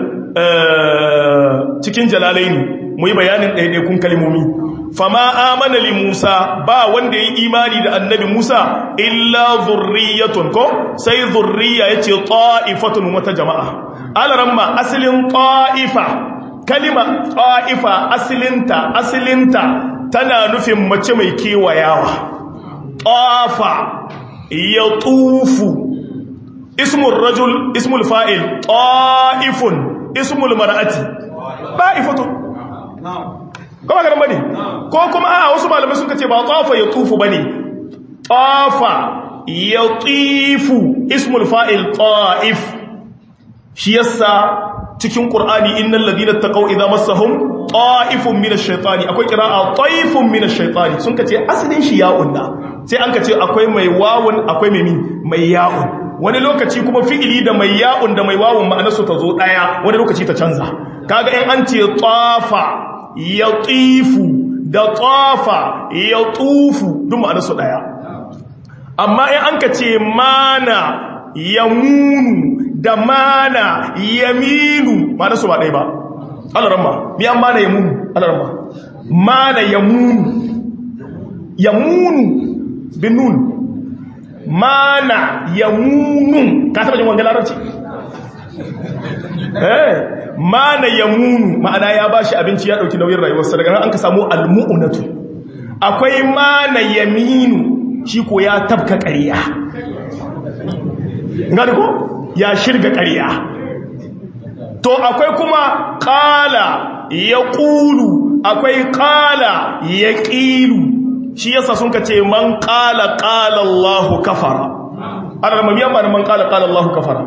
cikin jalalaini mu yi bayanin ɗaiɗaikun kalmomi fama amana li Musa ba wanda yi imani da annabi Musa illa zurriyatun ko sai zurriya yace ta'ifatun wata jama'a alaramma asalin ta'ifa kalima ta'ifa asalinta asalinta tana nufin mace mai kewayawa tafa ya tufu ismul rajul ismul fa'il ta'ifun ismul mar'ati ta'ifatun kuma ganin bane ko kuma a wasu malamai sun kace ba tafa ya tufu bane tafa ya tifu ismul fa'il ta'if shi yasa cikin qur'ani innal ladina taqaw idza massahum ta'ifun minash shaitani akwai qira'a ta'ifun minash shaitani sun kace asalin shi ya'un da sai an kace akwai mai wawun akwai mai mai ya'un wani lokaci kuma fi'ili da mai ya'un da mai wawun ma'anarsu ta zo daya wani lokaci ta canza kaga in an ce tafa yatifu da tafa yatufu duk ma'anarsu daya amma in an kace mana yamunu da mana yaminu ma'anarsu ba daya ba alarama mi an mana yamunu alarama mana yamunu yamunu bin nun mana ya munu ka taba jin wanga larabci eh mana ya munu ma'ana ya bashi abinci ya dauki nauyin rayuwarsa daga nan an ka samu almu'unatu akwai mana yaminu shi ko ya tabka ƙarya ngani ko ya shirga ƙarya to akwai kuma qala yaqulu akwai qala yaqilu shi yasa sun ka ce man qala qala Allahu kafara ana mamiyan ba man qala qala Allahu kafara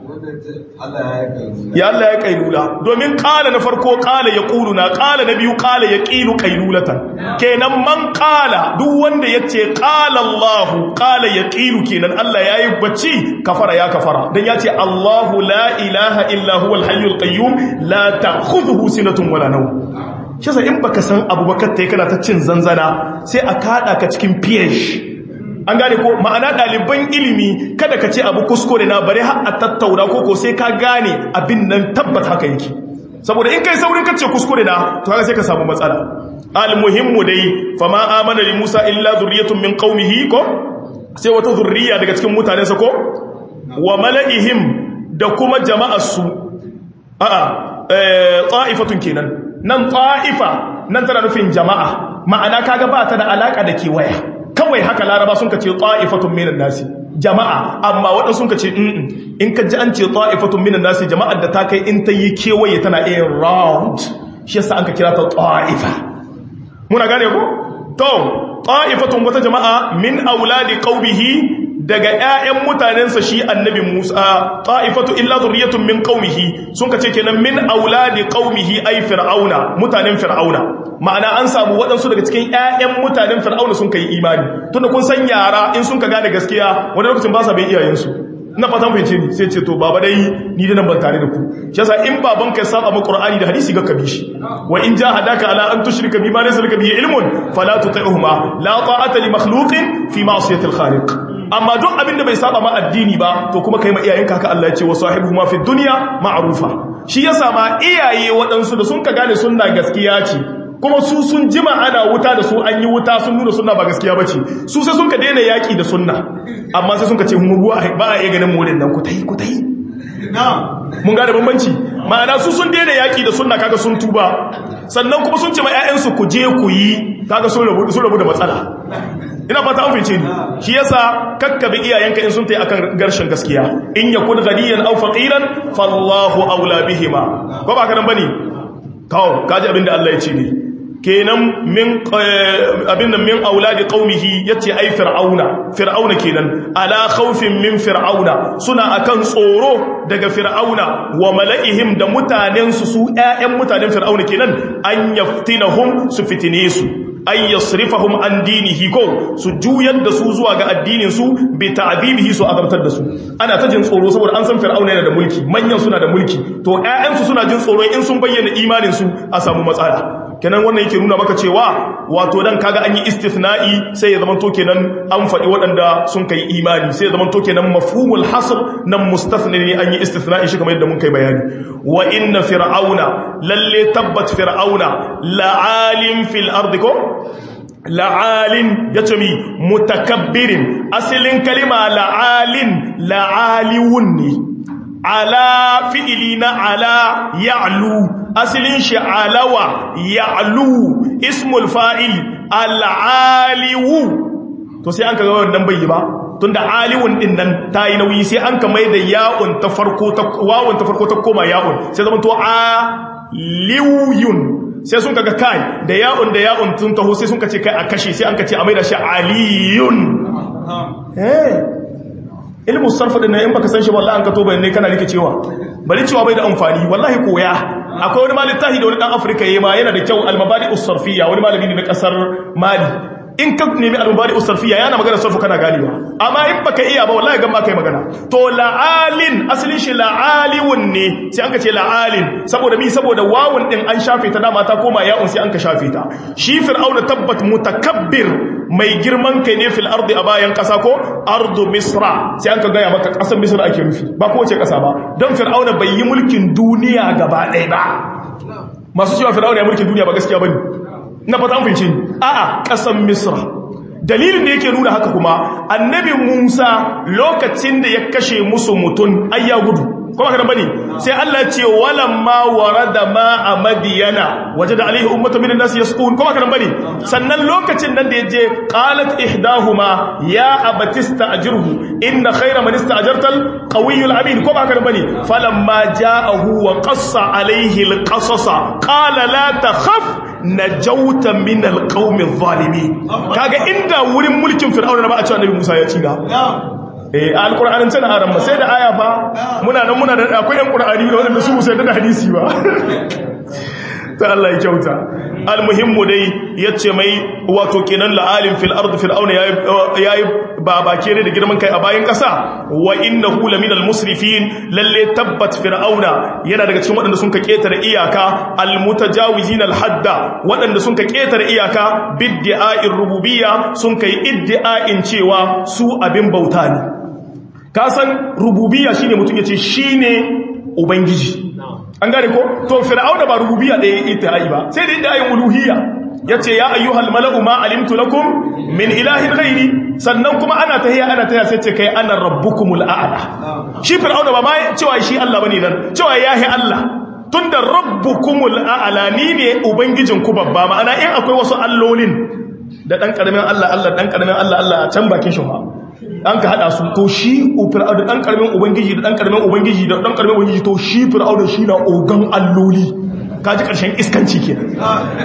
ya Allah ya kailula domin kala na farko kala ya na kala na biyu kala ya ƙilu kailulatan kenan man kala duk wanda ya ce kala Allahu kala ya ƙilu kenan Allah ya yi bacci kafara ya kafara don ya ce Allahu la ilaha illa huwa alhayyul qayyum la ta'khudhuhu sinatun wala nawm shi in baka san abu ba kai kana ta cin zanzana sai a kada ka cikin ph an gane ko ma'ana ɗaliban ilimi kada ka ce abu kuskure na bare har a tattauna ko ko sai ka gane abin nan tabbat haka yake saboda in kai saurin kace kuskure na to haka sai ka samu matsala almuhimmu dai fama amana li musa illa zurriyatun min qaumihi ko sai wata zurriya daga cikin mutanensa ko wa mala'ihim da kuma jama'arsu a'a ta'ifatun kenan nan ta'ifa nan tana nufin jama'a ma'ana kaga ba ta da alaka da kewaya kawai haka laraba sun ka ce ta'ifatun minan nasi jama'a amma waɗansu sun ka ce in ka ji an ce ta'ifatun minan nasi jama'ar da ta kai in ta yi kewaye tana iya round shi yasa an ka kira ta ta'ifa muna gane ko to ta'ifatun wata jama'a min auladi qaumihi daga ƴaƴan mutanensa shi annabi Musa ta'ifatu illa zurriyatun min qaumihi sun kace kenan min auladi qaumihi ay fir'auna mutanen fir'auna ma'ana an samu waɗansu daga cikin ƴaƴan mutanen fir'auna sun kai imani tunda kun san yara in sun ka gane gaskiya wani lokacin ba sa bin iyayensu ina fatan fahimce ni sai ce to baba dai ni da nan ban tare da ku shi yasa in baban ka saba mu qur'ani da hadisi ga kabi shi wa in jahadaka ala an tushrika bima laysa laka bihi ilmun fala tuti'huma la ta'ata li makhluqin fi ma'siyati al-khaliq amma duk abin da bai saba ma addini ba to kuma kai ma iyayenka haka Allah ya ce wa sahibuhuma fi dunya ma'rufa shi yasa ma iyaye waɗansu da sun ka gane sunna gaskiya ce kuma su sun jima ana wuta da su an yi wuta sun nuna sunna ba gaskiya bace su sai sun ka daina yaki da sunna amma sai sun ka ce mu ruwa ba a iya ganin mu nan ku tai ku tai mun gane bambanci ma'ana su sun daina yaki da sunna kaga sun tuba sannan kuma sun ce ma ƴaƴansu ku je ku yi kaga sun rabu sun rabu da matsala ina fata an fice ni shi yasa kakkabi iyayenka in sun tayi akan garshin gaskiya in yakun ghaniyan aw faqiran fallahu aula bihima ko ba ka nan bane kawo kaji abinda Allah ya ce ne kenan min abin nan min auladi qaumihi yace ai fir'auna fir'auna kenan ala khawfin min fir'auna suna akan tsoro daga fir'auna wa mala'ihim da mutanen su su ƴaƴan mutanen fir'auna kenan an yaftinahum su fitine su ay yasrifahum an dinihi ko su juyar da su zuwa ga addinin su bi ta'dibihi su azabtar da su ana ta jin tsoro saboda an san fir'auna yana da mulki manyan suna da mulki to ƴaƴan su suna jin tsoro in sun bayyana imanin su a samu matsala kenan wannan yake nuna maka cewa wato dan kaga an yi istithna'i sai ya zama to kenan an faɗi waɗanda sun kai imani sai ya zama to kenan mafhumul hasr nan mustathni ne an yi istithna'i shi kamar yadda mun kai bayani wa inna fir'auna lalle tabbat fir'auna la'alim fil ardi ko la'alin ya ce mi mutakabbirin asalin kalima la'alin la'aliwun ne ala fi'ili na ala ya'lu asalin shi alawa ya'lu ismul fa'il al'aliwu to sai an ka ga wannan bai yi ba tunda aliwun din nan ta yi nauyi sai an ka mai da ya'un ta farko ta wawun ta farko ta koma ya'un sai zama to aliyun sai sun kaga kai da ya'un da ya'un tun taho sai sun kace kai a kashe sai an kace a maida shi aliyun eh ilmu sarfa din in baka san shi wallahi an ka to bayanai kana rike cewa bari cewa bai da amfani wallahi koya akwai wani malitahi da wani dan Afirka yayi ma yana da kyau al-mabadi us-sarfiyya wani malami ne na kasar Mali in ka nemi al-mubari usarfiya yana magana sarfu kana ganewa amma in baka iya ba wallahi gan ba kai magana to la'alin asalin shi la'aliwun ne sai an ka ce la'alin saboda mi saboda wawun din an shafe ta dama ta koma ya'un sai an ka shafe ta shi fir'auna tabbat mutakabbir mai girman kai ne fil ardi a bayan kasa ko ardu misra sai an ka gaya maka kasar misra ake nufi ba kowace kasa ba don fir'auna bai yi mulkin duniya gaba ɗaya ba masu cewa fir'auna ya mulkin duniya ba gaskiya bane na fata an fince a'a kasan misra dalilin da yake nuna haka kuma annabi musa lokacin da ya kashe musu mutum ai ya gudu kuma kana bane sai Allah ce walamma warada ma a madiyana wajada alaihi ummatu minan nas yasqun kuma kana bane sannan lokacin nan da yaje qalat ihdahuma ya abatista ajruhu inna khayra man ista'jarta al-qawiyyu al-amin kuma kana bane falamma ja'ahu wa qassa alaihi al-qasasa qala la takhaf najauta min alqawmi adh-dhalimin kaga inda wurin mulkin fir'auna ba a cewa annabi Musa ya ci da eh alqur'anin tana aran sai da aya fa muna nan muna da akwai yan qur'ani da wanda su sai da hadisi ba ta Allah ya kyauta almuhimmu dai yace mai wato kenan la'alim fil ard fir'auna yayi yayi babake ne da girman kai a bayan kasa wa innahu laminal musrifin lalle tabbat fir'auna yana daga cikin waɗanda sun ka ketare iyaka almutajawizin alhadda waɗanda sun ka ketare iyaka bid'a'ir rububiyya sun kai iddi'a'in cewa su abin bauta ne ka san rububiyya shine mutum yace shine ubangiji an gane ko to fir'auna ba rububiyya ɗaya ita yi ba sai da inda ayin uluhiyya yace ya ayyuhal mala'u ma alimtu lakum min ilahin ghairi sannan kuma ana tahiya ana tahiya sai ce kai ana rabbukumul a'la shi fir'auna ba ma cewa shi Allah bane nan cewa yahi Allah tunda rabbukumul a'la ni ne ubangijin ku babba ma'ana in akwai wasu allolin da dan karamin Allah Allah dan karamin Allah Allah a can bakin shi an ka hada su to shi fir'aun da dan karamin ubangiji da dan karamin ubangiji da dan karamin ubangiji to shi fir'aun shi na ogan alloli kaji karshen iskanci kenan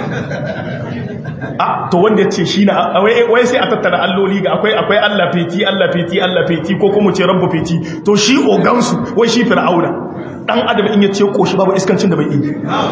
a to wanda ya ce shi na wai sai a tattara alloli ga akwai akwai Allah feti Allah feti Allah feti ko kuma ce rabbu feti to shi ogan su wai shi fir'auna dan adam in ya ce koshi babu iskancin da bai yi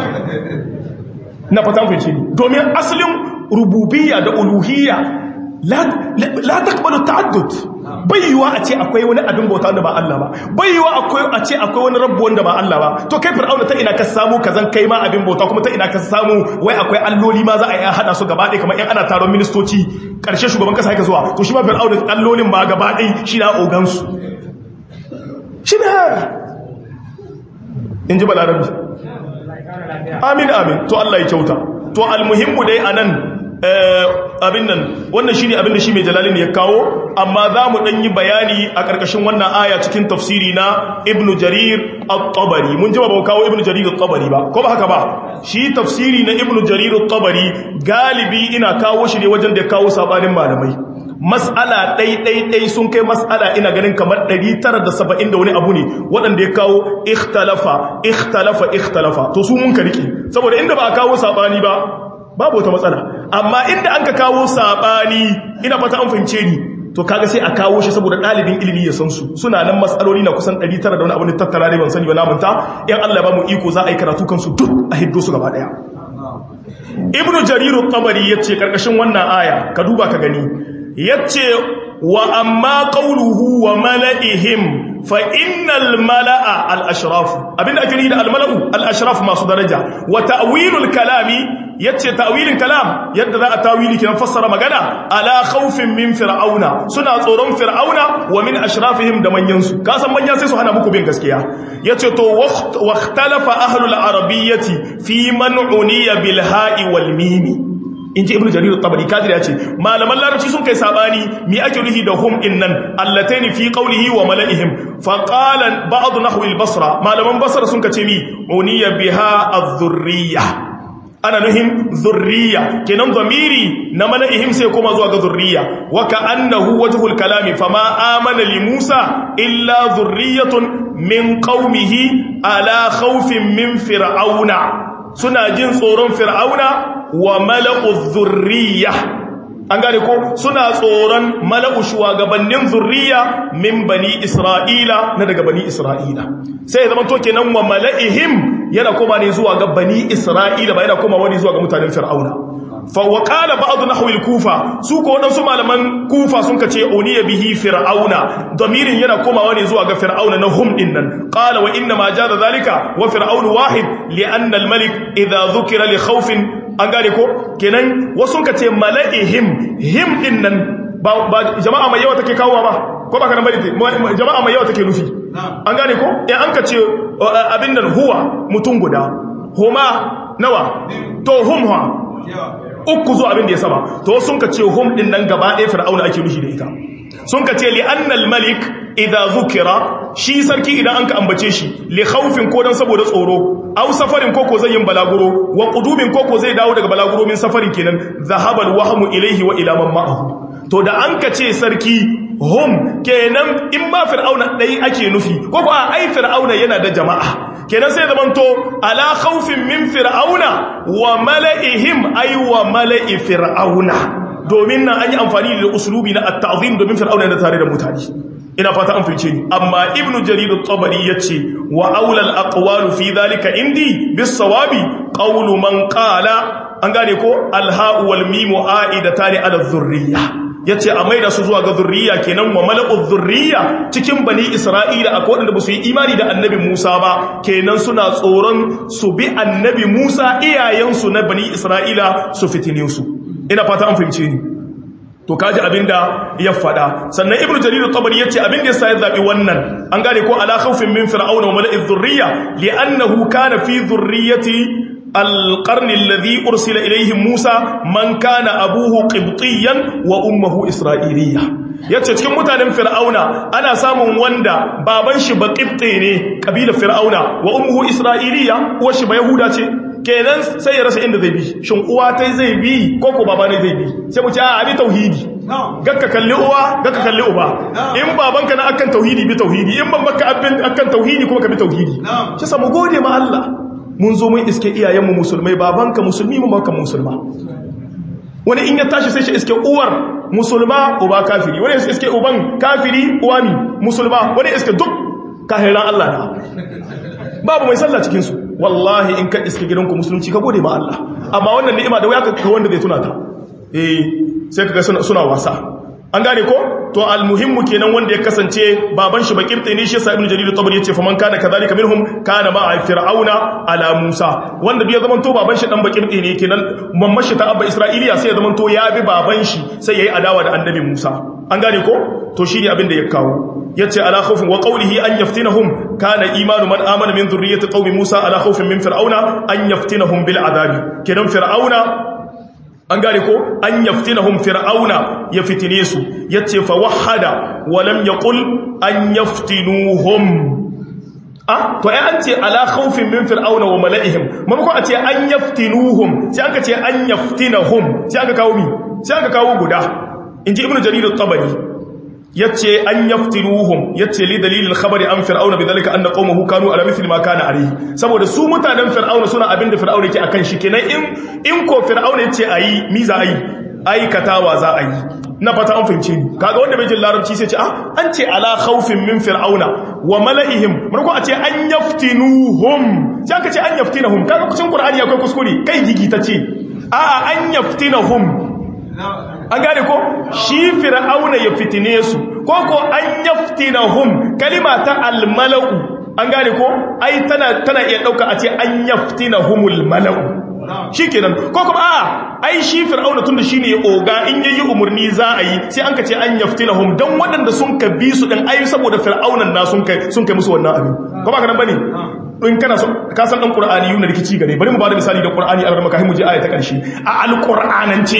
na fatan feci domin asalin rububiyya da uluhiyya la takbalu ta'addud bai yiwa a ce akwai wani abin bauta wanda ba Allah ba bai yiwa akwai a ce akwai wani rabbu wanda ba Allah ba to kai fir'auna ta ina ka samu kazan kai ma abin bauta kuma ta ina ka samu wai akwai alloli ma za a yi hada su gaba ɗaya kamar in ana taron ministoci karshe shugaban kasa yake zuwa to shi ma fir'auna allolin ba gaba ɗaya shi na ogan su shi na in ji balarabi amin amin to Allah ya kyauta to almuhimmu dai anan abin nan wannan shi ne abin da shi mai jalalin ya kawo amma za mu ɗan yi bayani a ƙarƙashin wannan aya cikin tafsiri na ibn jarir al-tabari mun ji ba ba kawo ibn jarir al-tabari ba ko ba haka ba shi tafsiri na ibn jarir al-tabari galibi ina kawo shi ne wajen da ya kawo sabanin malamai mas'ala ɗai-ɗai-ɗai sun kai mas'ala ina ganin kamar 970 da wani abu ne waɗanda ya kawo ikhtalafa ikhtalafa ikhtalafa to su mun ka rike saboda inda ba a kawo sabani ba babu wata matsala amma inda an ka kawo sabani ina fata an fahimce ni to kaga sai a kawo shi saboda dalibin ilimi ya san su suna nan matsaloli na kusan 900 da wani abu ne tattara ne ban sani ba na manta in Allah ya ba mu iko za a yi karatu kansu duk a hiddo su gaba daya ibnu jarir at-tabari yace karkashin wannan aya ka duba ka gani yace wa amma qawluhu wa mala'ihim fa innal mala'a al-ashraf abinda ake nufi da al-mala'u al-ashraf masu daraja wa ta'wilul kalami yace ta'wilin kalam yadda za a tawili kiran fassara magana ala khawfin min fir'auna suna tsoron fir'auna wa min ashrafihim da manyan su ka san manya sai su hana muku bin gaskiya yace to waqtalafa ahlul arabiyyati fi man uniya bil ha'i wal mimi inji ibnu jarir at-tabari kadir yace malaman larabci sun kai sabani mi ake nufi da hum innan allataini fi qawlihi wa malaihim fa qala ba'd nahwi al-basra malaman basra sun kace mi uniya biha adh-dhurriyyah ana nuhin zurriya kenan zamiri na mala'ihim sai kuma zuwa ga zurriya wa ka'annahu wajhul kalami fama amana li Musa illa zurriyatun min qaumihi ala khawfin min fir'auna suna jin tsoron fir'auna wa mala'u zurriya an gane ko suna tsoron mala'u shugabannin zurriya min bani isra'ila na daga bani isra'ila sai ya zama to kenan wa mala'ihim yana koma ne zuwa ga bani isra'ila ba yana koma wani zuwa ga mutanen fir'auna fa wa qala ba'd nahwi al-kufa su ko wadansu malaman kufa sun kace uniya bihi fir'auna damirin yana koma wani zuwa ga fir'auna na hum dinnan qala wa inna ma jada zalika wa fir'aun wahid li anna al-malik idha dhukira li khawfin an gane ko kenan wasu ka ce mala'ihim him din nan ba jama'a mai yawa take kawowa ba ko ba ka nan bari jama'a mai yawa take nufi an gane ko in an ka ce abin nan huwa mutum guda huma nawa to hum ha uku zo abin da ya sama to sun ka ce hum din nan gaba ɗaya fir'auna ake nufi da ita sun ka ce li annal malik idza zukira shi sarki idan an ka ambace shi li khawfin ko dan saboda tsoro aw safarin ko ko zai yin balaguro wa qudubin ko ko zai dawo daga balaguro min safarin kenan zahabal wahmu ilayhi wa ila man ma'ahu to da an ka ce sarki hum kenan in ma fir'auna dai ake nufi ko ko ai fir'auna yana da jama'a kenan sai zamanto ala khawfin min fir'auna wa mala'ihim ay wa mala'i fir'auna domin nan an yi amfani da usulubi na at-ta'zim domin fir'auna da tare da mutane ina fata an fice ni amma ibnu jarir at-tabari yace wa aula al-aqwalu fi dhalika indi bis-sawabi qawlu man qala an gane ko al-ha'u wal mimu a'idatani ala dhurriyya yace a maida su zuwa ga zurriya kenan wa mala'u zurriya cikin bani isra'ila akwai wanda ba su yi imani da annabi Musa ba kenan suna tsoron su bi annabi Musa iyayensu na bani isra'ila su fitine su ina fata an fahimce ni to kaji abinda ya fada sannan ibnu jarir at-tabari yace abinda yasa ya zabi wannan an gane ko ala khawfin min fir'auna wa mala'i dhurriyya li'annahu kana fi dhurriyyati القرن الذي أرسل إليه موسى من كان أبوه قبطيا وأمه إسرائيلية yace cikin mutanen fir'auna ana samun wanda baban shi ba qibti ne kabilar fir'auna wa ummuhu isra'iliya uwar shi ba yahuda ce kenan sai ya rasa inda zai bi shin uwa tai zai bi ko ko baba ne zai bi sai mu ce a abi tauhidi gakka kalli uwa gakka kalli uba in babanka na akan tauhidi bi tauhidi in babanka akan tauhidi kuma ka bi tauhidi shi samu gode ma Allah mun zo mun iske iyayenmu musulmai babanka musulmi mu baka musulma wani in ya tashi sai shi iske uwar musulma uba kafiri wani iske uban kafiri uwa mi musulma wani iske duk kahiran Allah na babu mai sallah cikin su wallahi in ka iske gidanku musulunci ka gode ma Allah amma wannan ni'ima da waya ka wanda zai tuna ta eh sai kaga suna, suna wasa an gane ko to almuhimmu kenan wanda ya kasance baban shi bakirte ne shi sa ibnu jarir tabari yace faman kana kadhalika minhum kana ma fir'auna ala musa wanda bai zaman to baban shi dan bakirte ne kenan mamman shi ta abba isra'iliya sai ya zaman to ya bi baban shi sai yayi adawa da annabi musa an gane ko to shine abin da ya kawo yace ala khawfin wa qawlihi an yaftinahum kana imanu man amana min dhurriyyati qaumi musa ala khawfin min fir'auna an yaftinahum bil adabi kenan fir'auna an gane ko an yaftinahum fir'auna ya fitine su yace fa wahada wa lam yaqul an yaftinuhum ah to ai an ce ala khawfin min fir'auna wa mala'ihim mamako a ce an yaftinuhum sai aka ce an yaftinahum sai aka kawo mi sai aka kawo guda inji ibnu jarir at-tabari yace an yaftinuhum yace li dalilil khabari an fir'auna bidalika anna qaumahu kanu ala mithli ma kana alayhi saboda su mutanen fir'auna suna abinda fir'auna yake akan shi kenan in in ko fir'auna yace ayi mi za ayi aikatawa za a yi na fata an fahimce ni kaga wanda bai jin larabci sai ce ah an ce ala khawfin min fir'auna wa mala'ihim marko a ce an yaftinuhum sai aka ce an yaftinahum kaga kucin qur'ani akwai kuskure kai gigi ta ce a'a an yaftinahum an gane ko shi fir'auna ya fitine su ko ko an yaftinahum kalima ta almalau an gane ko ai tana tana iya dauka a ce an yaftinahumul malau shikenan ko kuma a ai shi fir'auna tunda shine ya oga in yayi umurni za a yi sai an ka ce an yaftinahum dan waɗanda sun ka bi su din ai saboda fir'aunan na sun kai sun kai musu wannan abin ko ba ka nan bane in kana so ka san dan qur'ani yuna rikici gare bari mu ba da misali da qur'ani a maka mu je aya ta karshe a alqur'anance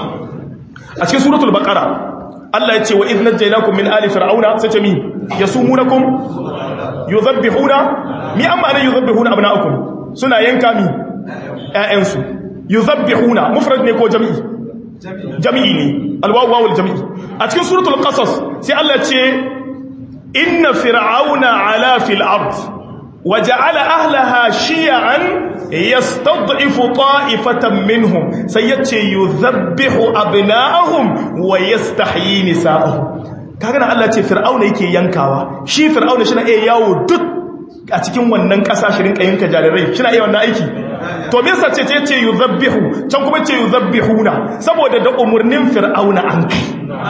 a cikin suratul baqara Allah ya ce wa idh najaynakum min ali fir'auna sai ce mi yasumunakum yuzabbihuna mi amma ne yuzabbihuna abna'akum suna yanka mi ƴaƴansu yuzabbihuna mufrad ne ko jami'i jami'i ne alwawu wawul jami'i a cikin suratul qasas sai Allah ya ce inna fir'auna ala fil ard وجعل أهلها شيعا يستضعف طائفة منهم سيتي يذبح أبناءهم ويستحيي نساءهم كأنا الله ce fir'auna yake yankawa shi fir'auna shi na iya yawo duk a cikin wannan ƙasa shirin yanka jarirai shi na iya wannan aiki to me yasa ce ce ce yuzabbihu can kuma ce yuzabbihuna saboda da umurnin fir'auna an kai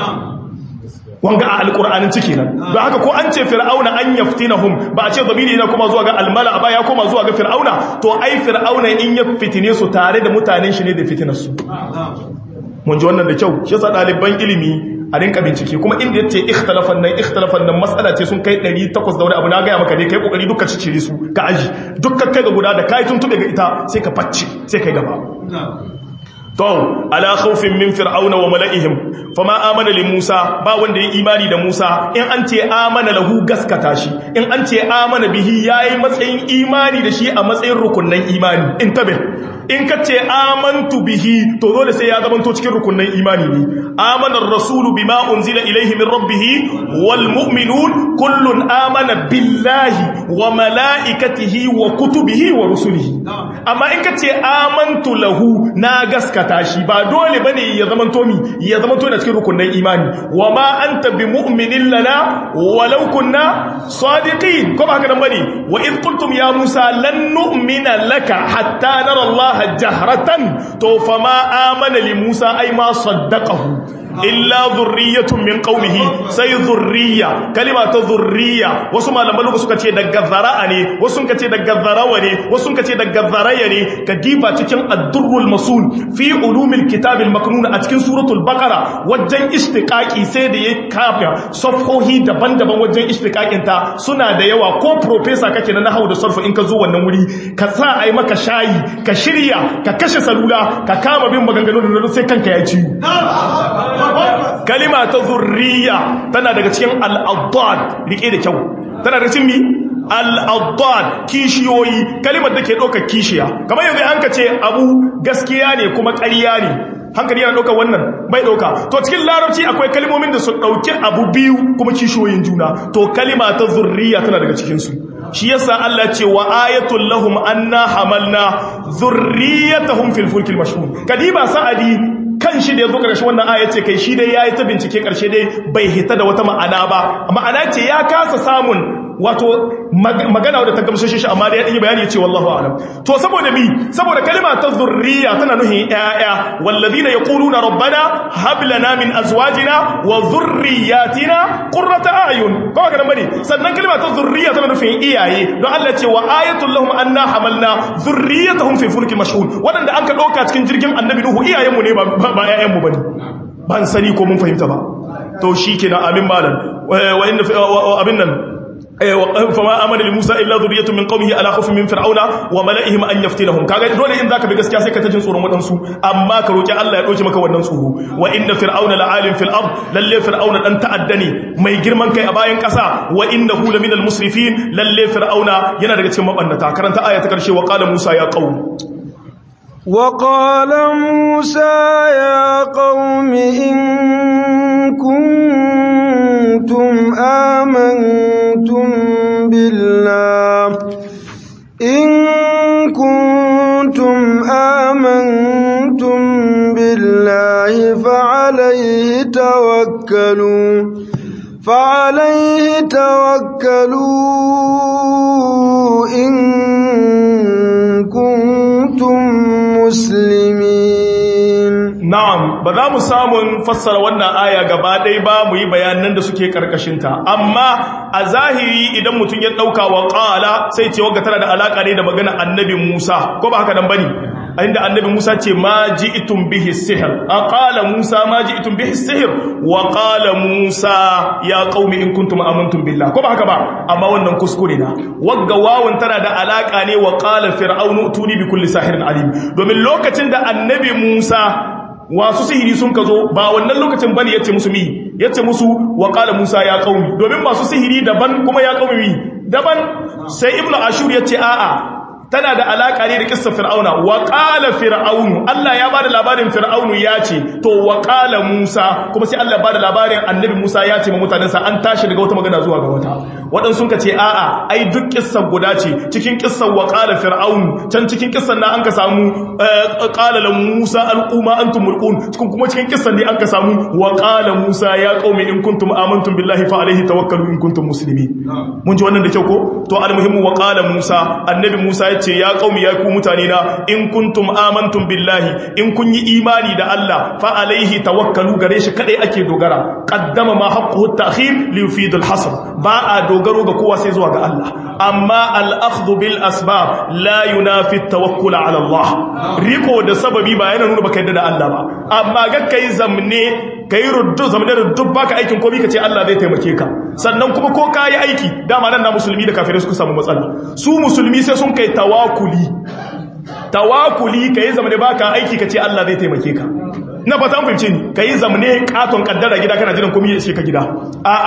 wanga a alƙur'anin ciki nan don haka ko an ce fir'auna an yaftinahum ba a ce zamiri na kuma zuwa ga almala ba ya koma zuwa ga fir'auna to ai fir'auna in ya fitine su tare da mutanen shi ne da fitinar su mun ji wannan da kyau shi yasa ɗaliban ilimi a rinka bincike kuma inda yace ikhtilafan nan ikhtilafan nan mas'ala ce sun kai 800 da wani abu na gaya maka ne kai kokari duka cicire su ka aji dukkan kai ga guda da kai tuntube ga ita sai ka facce sai kai gaba to ala khawfin min fir'auna wa mala'ihim fama amana li Musa ba wanda ya imani da Musa in an ce amana lahu gaskata shi in an ce amana bihi yayi matsayin imani da shi a matsayin rukunnan imani in tabe in ka ce amantu bihi to dole sai ya zamanto cikin rukunin imani ne amana ar-rasulu bima unzila ilayhi min rabbih wal mu'minun kullun amana billahi wa malaikatihi wa kutubihi wa rusulihi amma in ka ce amantu lahu na gaskata shi ba dole bane ya zamanto mi ya zamanto na cikin rukunin imani wa ma anta bi mu'minin lana walau kunna sadiqin ko ba haka nan bane wa id qultum ya musa lan nu'mina laka hatta nara allah jahratan to fama amana li musa ay ma saddaqahu illa dhurriyyatun min qaumihi sai dhurriya kalima ta dhurriya wasu malaman lugu suka ce daga zara'a ne wasu suka ce daga zarawa ne wasu suka ce daga zaraya ne ka diba cikin ad-durrul masul fi ulumil kitabil maknun a cikin suratul baqara wajen istiqaqi sai da ya kafa safhohi daban-daban wajen istiqaqin ta suna da yawa ko professor kake na nahwu da sarfu in ka zo wannan wuri ka sa ai maka shayi ka shirya ka kashe salula ka kama bin maganganun da sai kanka ya ciwo kalima ta zurriya tana daga cikin al'adad rike da kyau tana daga cikin mi al'adad kishiyoyi kalimar da ke ɗaukar kishiya kamar yanzu an ka ce abu gaskiya ne kuma ƙarya ne hankali yana ɗaukar wannan bai ɗauka to cikin larabci akwai kalimomin da su ɗauki abu biyu kuma kishiyoyin juna to kalima ta zurriya tana daga cikinsu shi yasa Allah ce wa ayatul lahum anna hamalna zurriyatahum fil fulkil mashhur kadiba sa'adi kan shi da ya zo ƙarshe wannan aya ce kai shi dai ya yi ta bincike ƙarshe dai bai hita da wata ma'ana ba ma'ana ce ya kasa samun wato magana wadda ta gamshe shi amma da ya ɗanyi bayani ya ce wallahu alam to saboda mi saboda kalima ta zurriya tana nuhin ƴaƴa wallazina yaquluna rabbana hab lana min azwajina wa dhurriyyatina qurrata a'yun ko ga nan bane sannan kalima ta zurriya tana nufin iyaye don Allah ce wa ayatul lahum anna hamalna zurriyatahum fi fulki mashhun wadanda an ka dauka cikin jirgin annabi nuhu iyayenmu ne ba ba ƴaƴanmu bane ban sani ko mun fahimta ba to shikenan amin malan wa inna abin nan fama amana li Musa illa dhurriyyatun min qaumihi ala khawfin min fir'auna wa mala'ihim an yaftinahum kaga dole in zaka bi gaskiya sai ka ta jin tsoron wadansu amma ka roki Allah ya doke maka wannan tsoro wa inna fir'auna la'alim fil ard lalle fir'auna dan ta'adda ne mai girman kai a bayan kasa wa innahu laminal musrifin lalle fir'auna yana daga cikin mabannata karanta aya ta karshe wa qala Musa ya qaum وقال موسى يا قوم إن كنتم آمنتم بالله إن كنتم آمنتم بالله فعليه توكلوا فعليه توكلوا إن كنتم مسلمين Na'am, ba za mu samun fassara wannan aya gaba ɗaya ba mu yi bayanan da suke ƙarƙashinta, amma a zahiri idan mutum ya ɗauka wa ƙala sai ce wagga tana da alaƙa ne da magana annabi Musa, ko ba haka nan ba ne? inda annabi Musa ce ma ji'tum bihi sihr a qala Musa ma ji'tum bihi sihr wa qala Musa ya qaumi in kuntum amantum billah ko ba haka ba amma wannan kuskure na wagga wawun tana da alaka ne wa qala fir'aunu tuni bi kulli sahirin alim domin lokacin da annabi Musa wasu sihiri sun ka zo ba wannan lokacin bane yace musu mi yace musu wa qala Musa ya qaumi domin masu sihiri daban kuma ya qaumi mi daban sai ibnu ashur yace a'a tana da alaka ne da kissa fir'auna wa qala fir'aunu Allah ya bada labarin fir'aunu ya ce to wa qala Musa kuma sai Allah bada labarin annabi Musa ya ce ma mutanensa an tashi daga wata magana zuwa ga wata waɗansu sun ka ce a'a ai duk kissan guda ce cikin kissan wa qala fir'aunu can cikin kissan na an ka samu qala la Musa alquma antum mulqun cikin kuma cikin kissan ne an ka samu wa qala Musa ya qaumi in kuntum amantum billahi fa alaihi tawakkalu in kuntum muslimin mun ji wannan da kyau ko to almuhimmu wa qala Musa annabi Musa ya ce ya qaumi ya ku mutane na in kuntum amantum billahi in kun yi imani da Allah fa alaihi tawakkalu gare shi kadai ake dogara qaddama ma haqquhu at-ta'khir li yufid al-hasr ba a dogaro ga kowa sai zuwa ga Allah amma al-akhdhu bil asbab la yunafi at-tawakkul ala Allah riko da sababi ba yana nuna baka yadda da Allah ba amma ga kai zamne kai ruddu zamne ruddu baka aikin komai kace Allah zai taimake ka sannan kuma ko kai aiki dama nan na musulmi da kafirai suka samu matsala su musulmi sai sun kai tawakuli tawakuli kai zamne baka aiki kace Allah zai taimake ka na fata an fahimce ni kai zamne katon kaddara gida kana jiran komai ya ishe ka gida a'a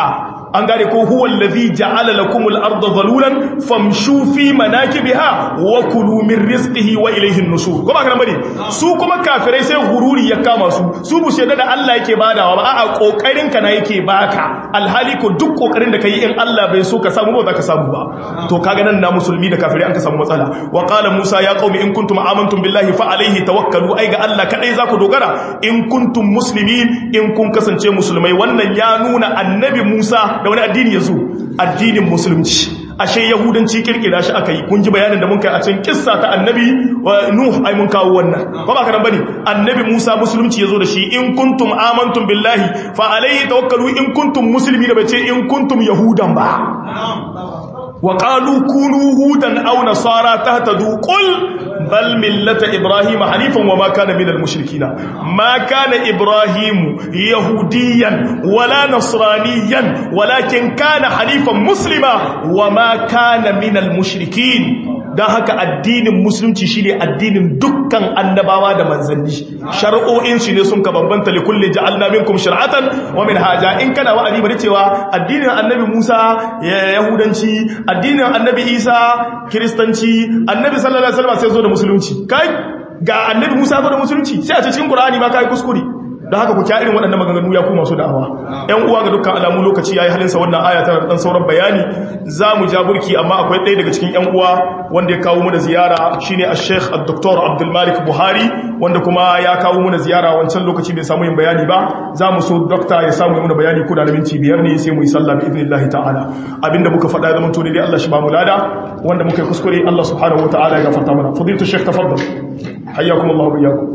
an gane ko huwa allazi ja'ala lakumul arda zalulan famshu fi manakibiha wa kulu min rizqihi wa ilayhi an-nushur kuma kana bane su kuma kafirai sai gururi ya kama su su bu shaida da Allah yake badawa ba a'a kokarin ka na yake baka alhali ko duk kokarin da kai in Allah bai so ka samu ba za ka samu ba to kaga nan na musulmi da kafirai an ka samu matsala wa qala musa ya qaumi in kuntum amantum billahi fa alayhi tawakkalu ai ga Allah kadai za ku dogara in kuntum muslimin in kun kasance musulmai wannan ya nuna annabi Musa da wani addini yazo addinin musulunci ashe yahudanci kirkira shi aka yi kun ji bayanin da mun kai a cikin kissa ta annabi wa nuh ai mun kawo wannan ba ba karan bane annabi Musa musulunci yazo da shi in kuntum amantum billahi fa alayhi tawakkalu in kuntum muslimin da bace in kuntum yahudan ba وقالوا كونوا هودا أو نصارى تهتدوا قل بل ملة إبراهيم حنيفا وما كان من المشركين ما كان إبراهيم يهوديا ولا نصرانيا ولكن كان حنيفا مسلما وما كان من المشركين don haka addinin musulunci shine addinin dukkan annabawa da manzanni shari'o'in shi ne sun ka bambanta li kulli ja'alna minkum shir'atan wa minhaja in kana wa'adi bari cewa addinin annabi Musa yahudanci addinin annabi Isa kiristanci annabi sallallahu alaihi wasallam sai zo da musulunci kai ga annabi Musa zo da musulunci sai a cikin Qur'ani ma kai kuskure da haka ku kya irin waɗannan maganganu ya kuma su da'awa ‘yan uwa ga dukkan alamu lokaci ya yi halinsa wannan aya tana ɗan sauran bayani za mu ja burki amma akwai ɗaya daga cikin ‘yan uwa wanda ya kawo muna ziyara shine a sheikh dr abdulmalik buhari wanda kuma ya kawo muna ziyara wancan lokaci bai samu yin bayani ba za mu so dokta ya samu muna bayani ko da na minti biyar ne sai mu yi sallah bi idnillahi ta'ala abinda muka faɗa zaman to dai Allah shi ba mu lada wanda muka yi kuskure Allah subhanahu wa ta'ala ya gafarta mana fadilatu sheikh tafaddal hayyakum Allah wa iyyakum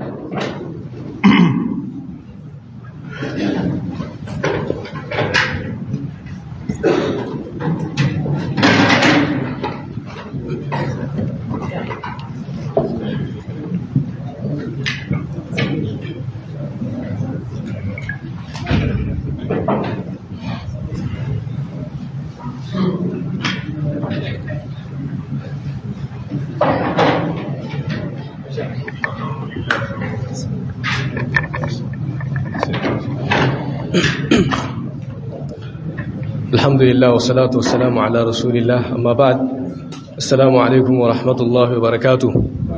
alhamdulillah wasalatu wassalamu ala rasulillah amma ba'd assalamu alaikum wa rahmatullahi wa barakatuh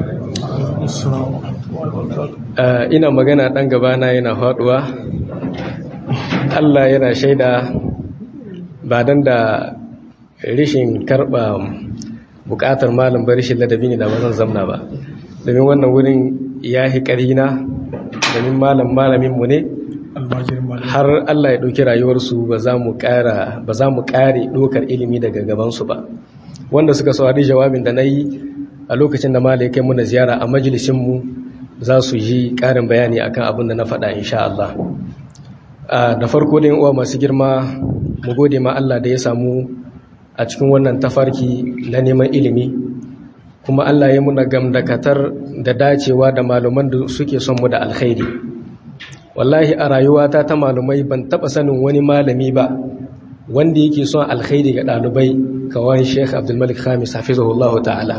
ina magana dan gabana yana faduwa Allah yana shaida ba dan da rishin karba bukatar malam ba rishin ladabi ne da ba zan zamna ba domin wannan wurin ya hi karina domin malam malamin mu ne har Allah ya ɗauki rayuwarsu ba za mu ƙare ɗokar ilimi daga gabansu ba wanda suka saurari jawabin da na yi a lokacin da mala ya kai muna ziyara a majalisinmu za su yi ƙarin bayani akan abin da na faɗa insha Allah da farko da uwa masu girma mu gode ma Allah da ya samu a cikin wannan tafarki na neman ilimi kuma Allah ya muna gamdakatar da dacewa da malaman da suke son mu da alkhairi wallahi a rayuwata ta malumai ban taba sanin wani malami ba wanda yake son alkhairi ga dalibai kawai Sheikh Abdul Malik Khamis hafizahullahu ta'ala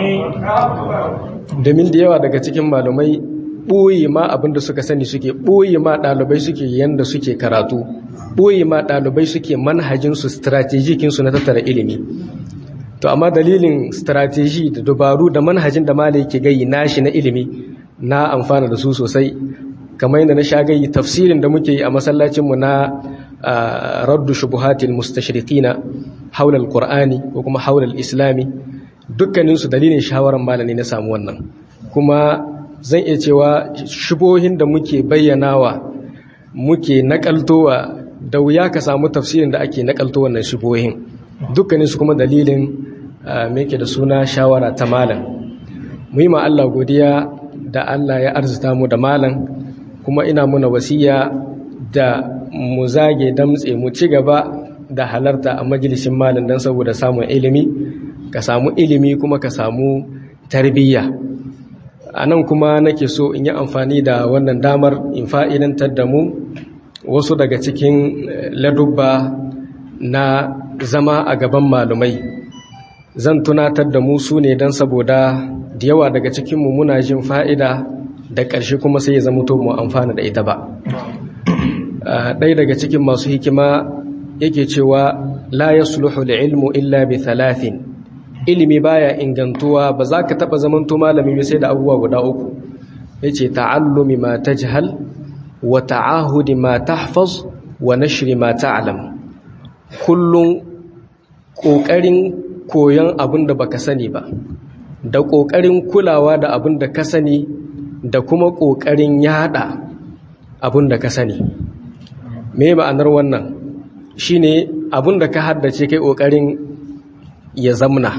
domin da yawa daga cikin malumai boye ma abinda suka sani suke boye ma dalibai suke yanda suke karatu boye ma dalibai suke manhajin su strategikin su na tattara ilimi to amma dalilin strategy da dabaru da manhajin da malai yake gayi nashi na ilimi na amfana da su sosai kamar yadda na shagayi tafsirin da muke yi a masallacinmu na raddu shubuhatil mustashriqina haula alqur'ani ko kuma haula alislami dukkanin su dalilin shawaran malami na samu wannan kuma zan iya cewa shubohin da muke bayyanawa muke nakaltowa da wuya ka samu tafsirin da ake nakalto wannan shubohin dukkanin su kuma dalilin me da suna shawara ta malam mu yi ma Allah godiya da Allah ya arzuta mu da malam kuma ina muna wasiya da mu zage damtse mu ci gaba da halarta a majalisin malin don saboda samun ilimi ka samu ilimi kuma ka samu tarbiyya a nan kuma nake so in yi amfani da wannan damar in fa'idantar da mu wasu daga cikin ladubba na zama a gaban malumai zan tunatar da mu su ne don saboda da yawa daga cikinmu muna jin fa'ida da ƙarshe kuma sai ya zama to mu amfana da ita ba ɗaya daga cikin masu hikima yake cewa la yasluhu ilmu illa bi thalathin ilimi baya ingantuwa ba za ka taba zamanto malami ba sai da abubuwa guda uku yace ta'allumi ma tajhal wa ta'ahudi ma tahfaz wa nashri ma ta'lam kullun kokarin koyon abin da baka sani ba da kokarin kulawa da abin da ka sani da kuma kokarin yada abin da ka sani me ma'anar wannan shine abin da ka haddace kai kokarin ya zamna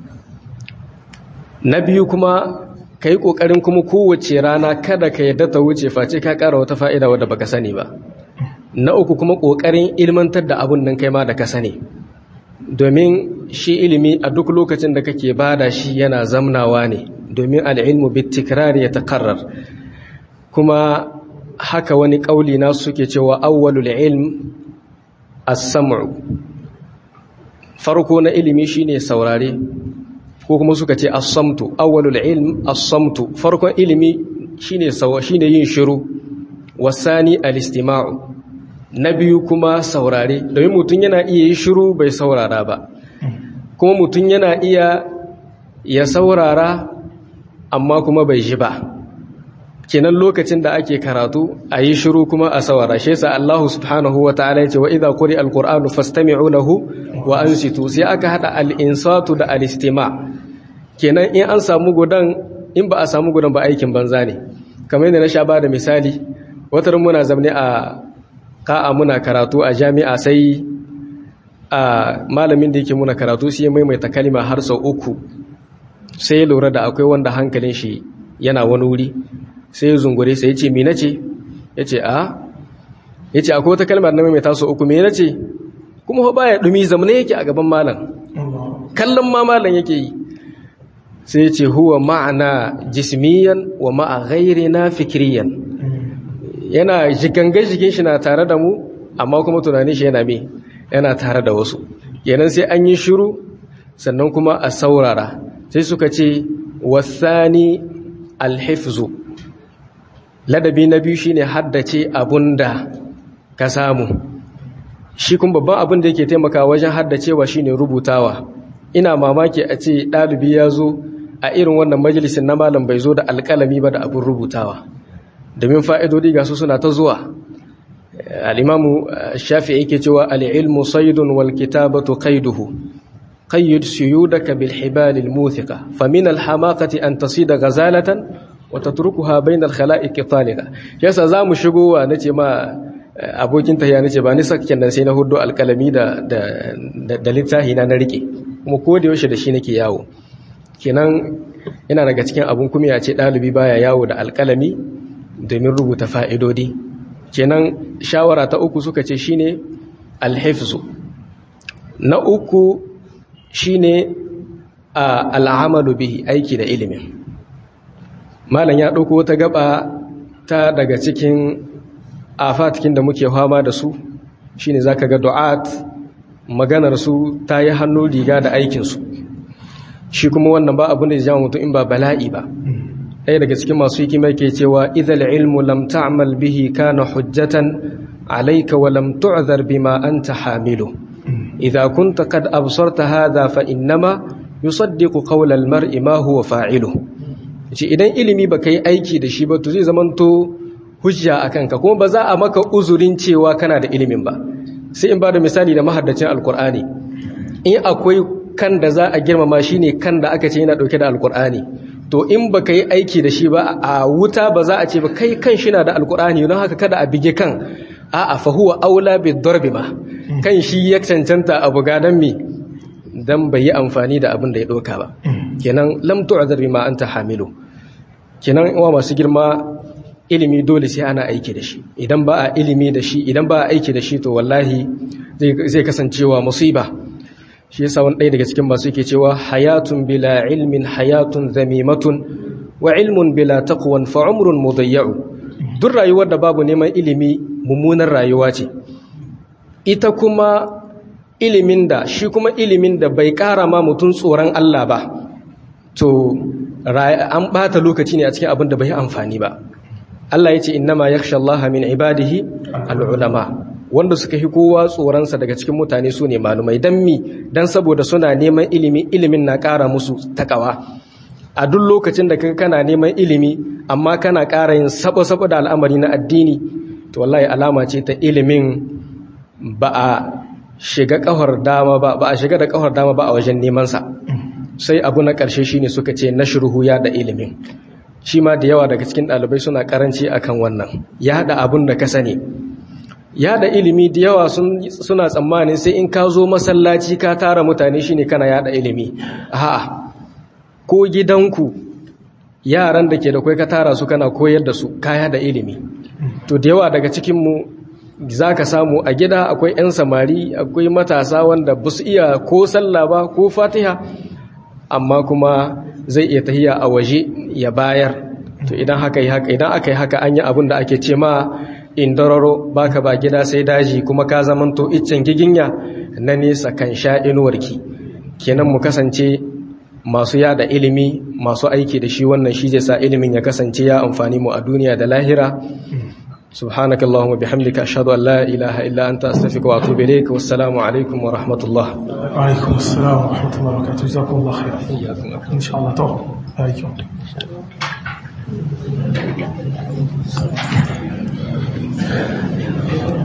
na biyu kuma ka yi ƙoƙarin kuma kowace rana kada ka yadda ta wuce face ka ƙara wata fa'ida wadda baka sani ba na uku kuma ƙoƙarin ilmantar da abin nan kai ma da ka sani domin shi ilimi a duk lokacin da kake bada shi yana zamnawa ne domin al'ilmu bitikrar ya takarrar kuma haka wani ƙauli na suke cewa awwalul ilm as-sam'u farko na ilimi shine saurare ko kuma suka ce as-samtu awwalul ilm as-samtu farkon ilimi shine sawa shine yin shiru wasani al-istima'u na biyu kuma saurare domin mutum yana iya yi shiru bai saurara ba kuma mutum yana iya ya saurara amma kuma bai ji ba kenan lokacin da ake karatu a yi shiru kuma a saurara shi yasa Allah subhanahu wa ta'ala yace wa idza quri al-qur'anu fastami'u lahu wa ansitu sai aka hada al-insatu da al-istima' kenan in an samu gudan in ba a samu gudan ba aikin banza ne kamar yadda na sha ba da misali watar muna zamne a ka'a muna karatu a jami'a sai a malamin da yake muna karatu sai ya maimaita kalima har sau uku sai ya lura da akwai wanda hankalin shi yana wani wuri sai ya zungure sai ya ce mi nace ya ce a ya ce akwai wata kalmar na maimaita sau uku me nace kuma ba ya dumi zamane yake a gaban malam kallon ma malam yake yi sai ce huwa ma'ana jismiyan wa ma'a na fikiriyan yana jigangar jikin shi na tare da mu amma kuma tunanin shi yana me yana tare da wasu kenan sai an yi shiru sannan kuma a saurara sai suka ce wasani alhifzu ladabi na biyu shine haddace abunda ka samu shi kuma babban abin da yake taimaka wajen haddacewa shine rubutawa ina mamaki a ce ɗalibi ya zo a irin wannan majalisin na malam bai zo da alƙalami ba da abin rubutawa domin fa'idodi ga su suna ta zuwa al'imamu shafi yake cewa al'ilmu saidun wal kitabatu qaiduhu qayyid suyudaka bil hibalil muthiqa famin al hamaqati an tasida ghazalatan wa tatrukuha bayna al khala'iq taliqa yasa zamu shigo wa nace ma abokin tahiya nace ba ni sakken nan sai na hudo alƙalami da da da littafi na na rike kuma ko da yaushe da shi nake yawo kenan yana daga cikin abun kuma ya ce ɗalibi baya yawo da alƙalami domin rubuta fa'idodi kenan shawara ta uku suka ce shine alhifzu na uku shine al'amalu bihi aiki da ilimin malam ya ɗauko wata gaba ta daga cikin afatikin da muke fama da su shine zaka ga du'at maganar su ta yi hannu riga da aikinsu shi kuma wannan ba abin da ya jama mutum in ba bala'i ba ɗaya daga cikin masu hikima ke cewa idal ilmu lam ta'mal bihi kana hujjatan alayka wa lam tu'zar bima anta hamilu idza kunta qad absarta hadha fa innama yusaddiqu qawla al-mar'i ma huwa fa'ilu shi idan ilimi baka yi aiki da shi ba to zai zamanto hujja akan ka kuma ba za a maka uzurin cewa kana da ilimin ba sai in ba da misali da mahaddacin alkur'ani in akwai kan da za a girmama shi ne kan da aka ce yana ɗauke da alkur'ani to in ba ka yi aiki da shi ba a wuta ba za a ce ba kai kan shi na da alkur'ani don haka kada a bige kan a a fahuwa aula bi darbi ma kan shi ya cancanta a buga don me don bai yi amfani da abin da ya ɗauka ba kenan lam tu'zar bima anta hamilu kenan uwa masu girma ilimi dole sai ana aiki da shi idan ba a ilimi da shi idan ba a aiki da shi to wallahi zai kasancewa musiba shi yasa wani ɗaya daga cikin masu yake cewa hayatun bila ilmin hayatun zamimatun wa ilmun bila taqwan fa umrun mudayya'u duk rayuwar da babu neman ilimi mummunar rayuwa ce ita kuma ilimin da shi kuma ilimin da bai ƙara ma mutum tsoron Allah ba to an ɓata lokaci ne a cikin abin da bai amfani ba Allah ya ce innama yakhsha Allah min ibadihi al-ulama wanda suka fi kowa tsoronsa daga cikin mutane su ne malumai don mi don saboda suna neman ilimi ilimin na ƙara musu takawa a duk lokacin da kaga kana neman ilimi amma kana ƙara yin sabo-sabo da al'amari na addini to wallahi alama ce ta ilimin ba a shiga ƙafar dama ba ba a shiga da ƙafar dama ba a wajen nemansa sai abu na ƙarshe shine suka ce na shirhu ya da ilimin shi ma da yawa daga cikin ɗalibai suna ƙaranci akan wannan ya haɗa abun da ka sani yada ilimi da yawa suna tsammanin sai in ka zo masallaci ka tara mutane shine kana yada ilimi a'a ko gidanku yaran da ke da kai ka tara su kana koyar da su ka yada ilimi to da yawa daga cikin mu zaka samu a gida akwai 'yan samari akwai matasa wanda ba su iya ko sallah ba ko fatiha amma kuma zai iya tahiya a waje ya bayar to idan haka yi haka idan aka yi haka an yi abin da ake ce ma indararo baka ba gida sai daji kuma ka zamanto iccen giginya na nesa kan sha inuwarki kenan mu kasance masu yada ilimi masu aiki da shi wannan shi zai sa ilimin ya kasance ya amfani mu a duniya da lahira سبحانك اللهم وبحمدك أشهد أن لا إله إلا أنت أستغفرك وأتوب إليك والسلام عليكم ورحمة الله وعليكم السلام ورحمة الله وبركاته جزاكم الله خيرا إن شاء الله توفيق عليكم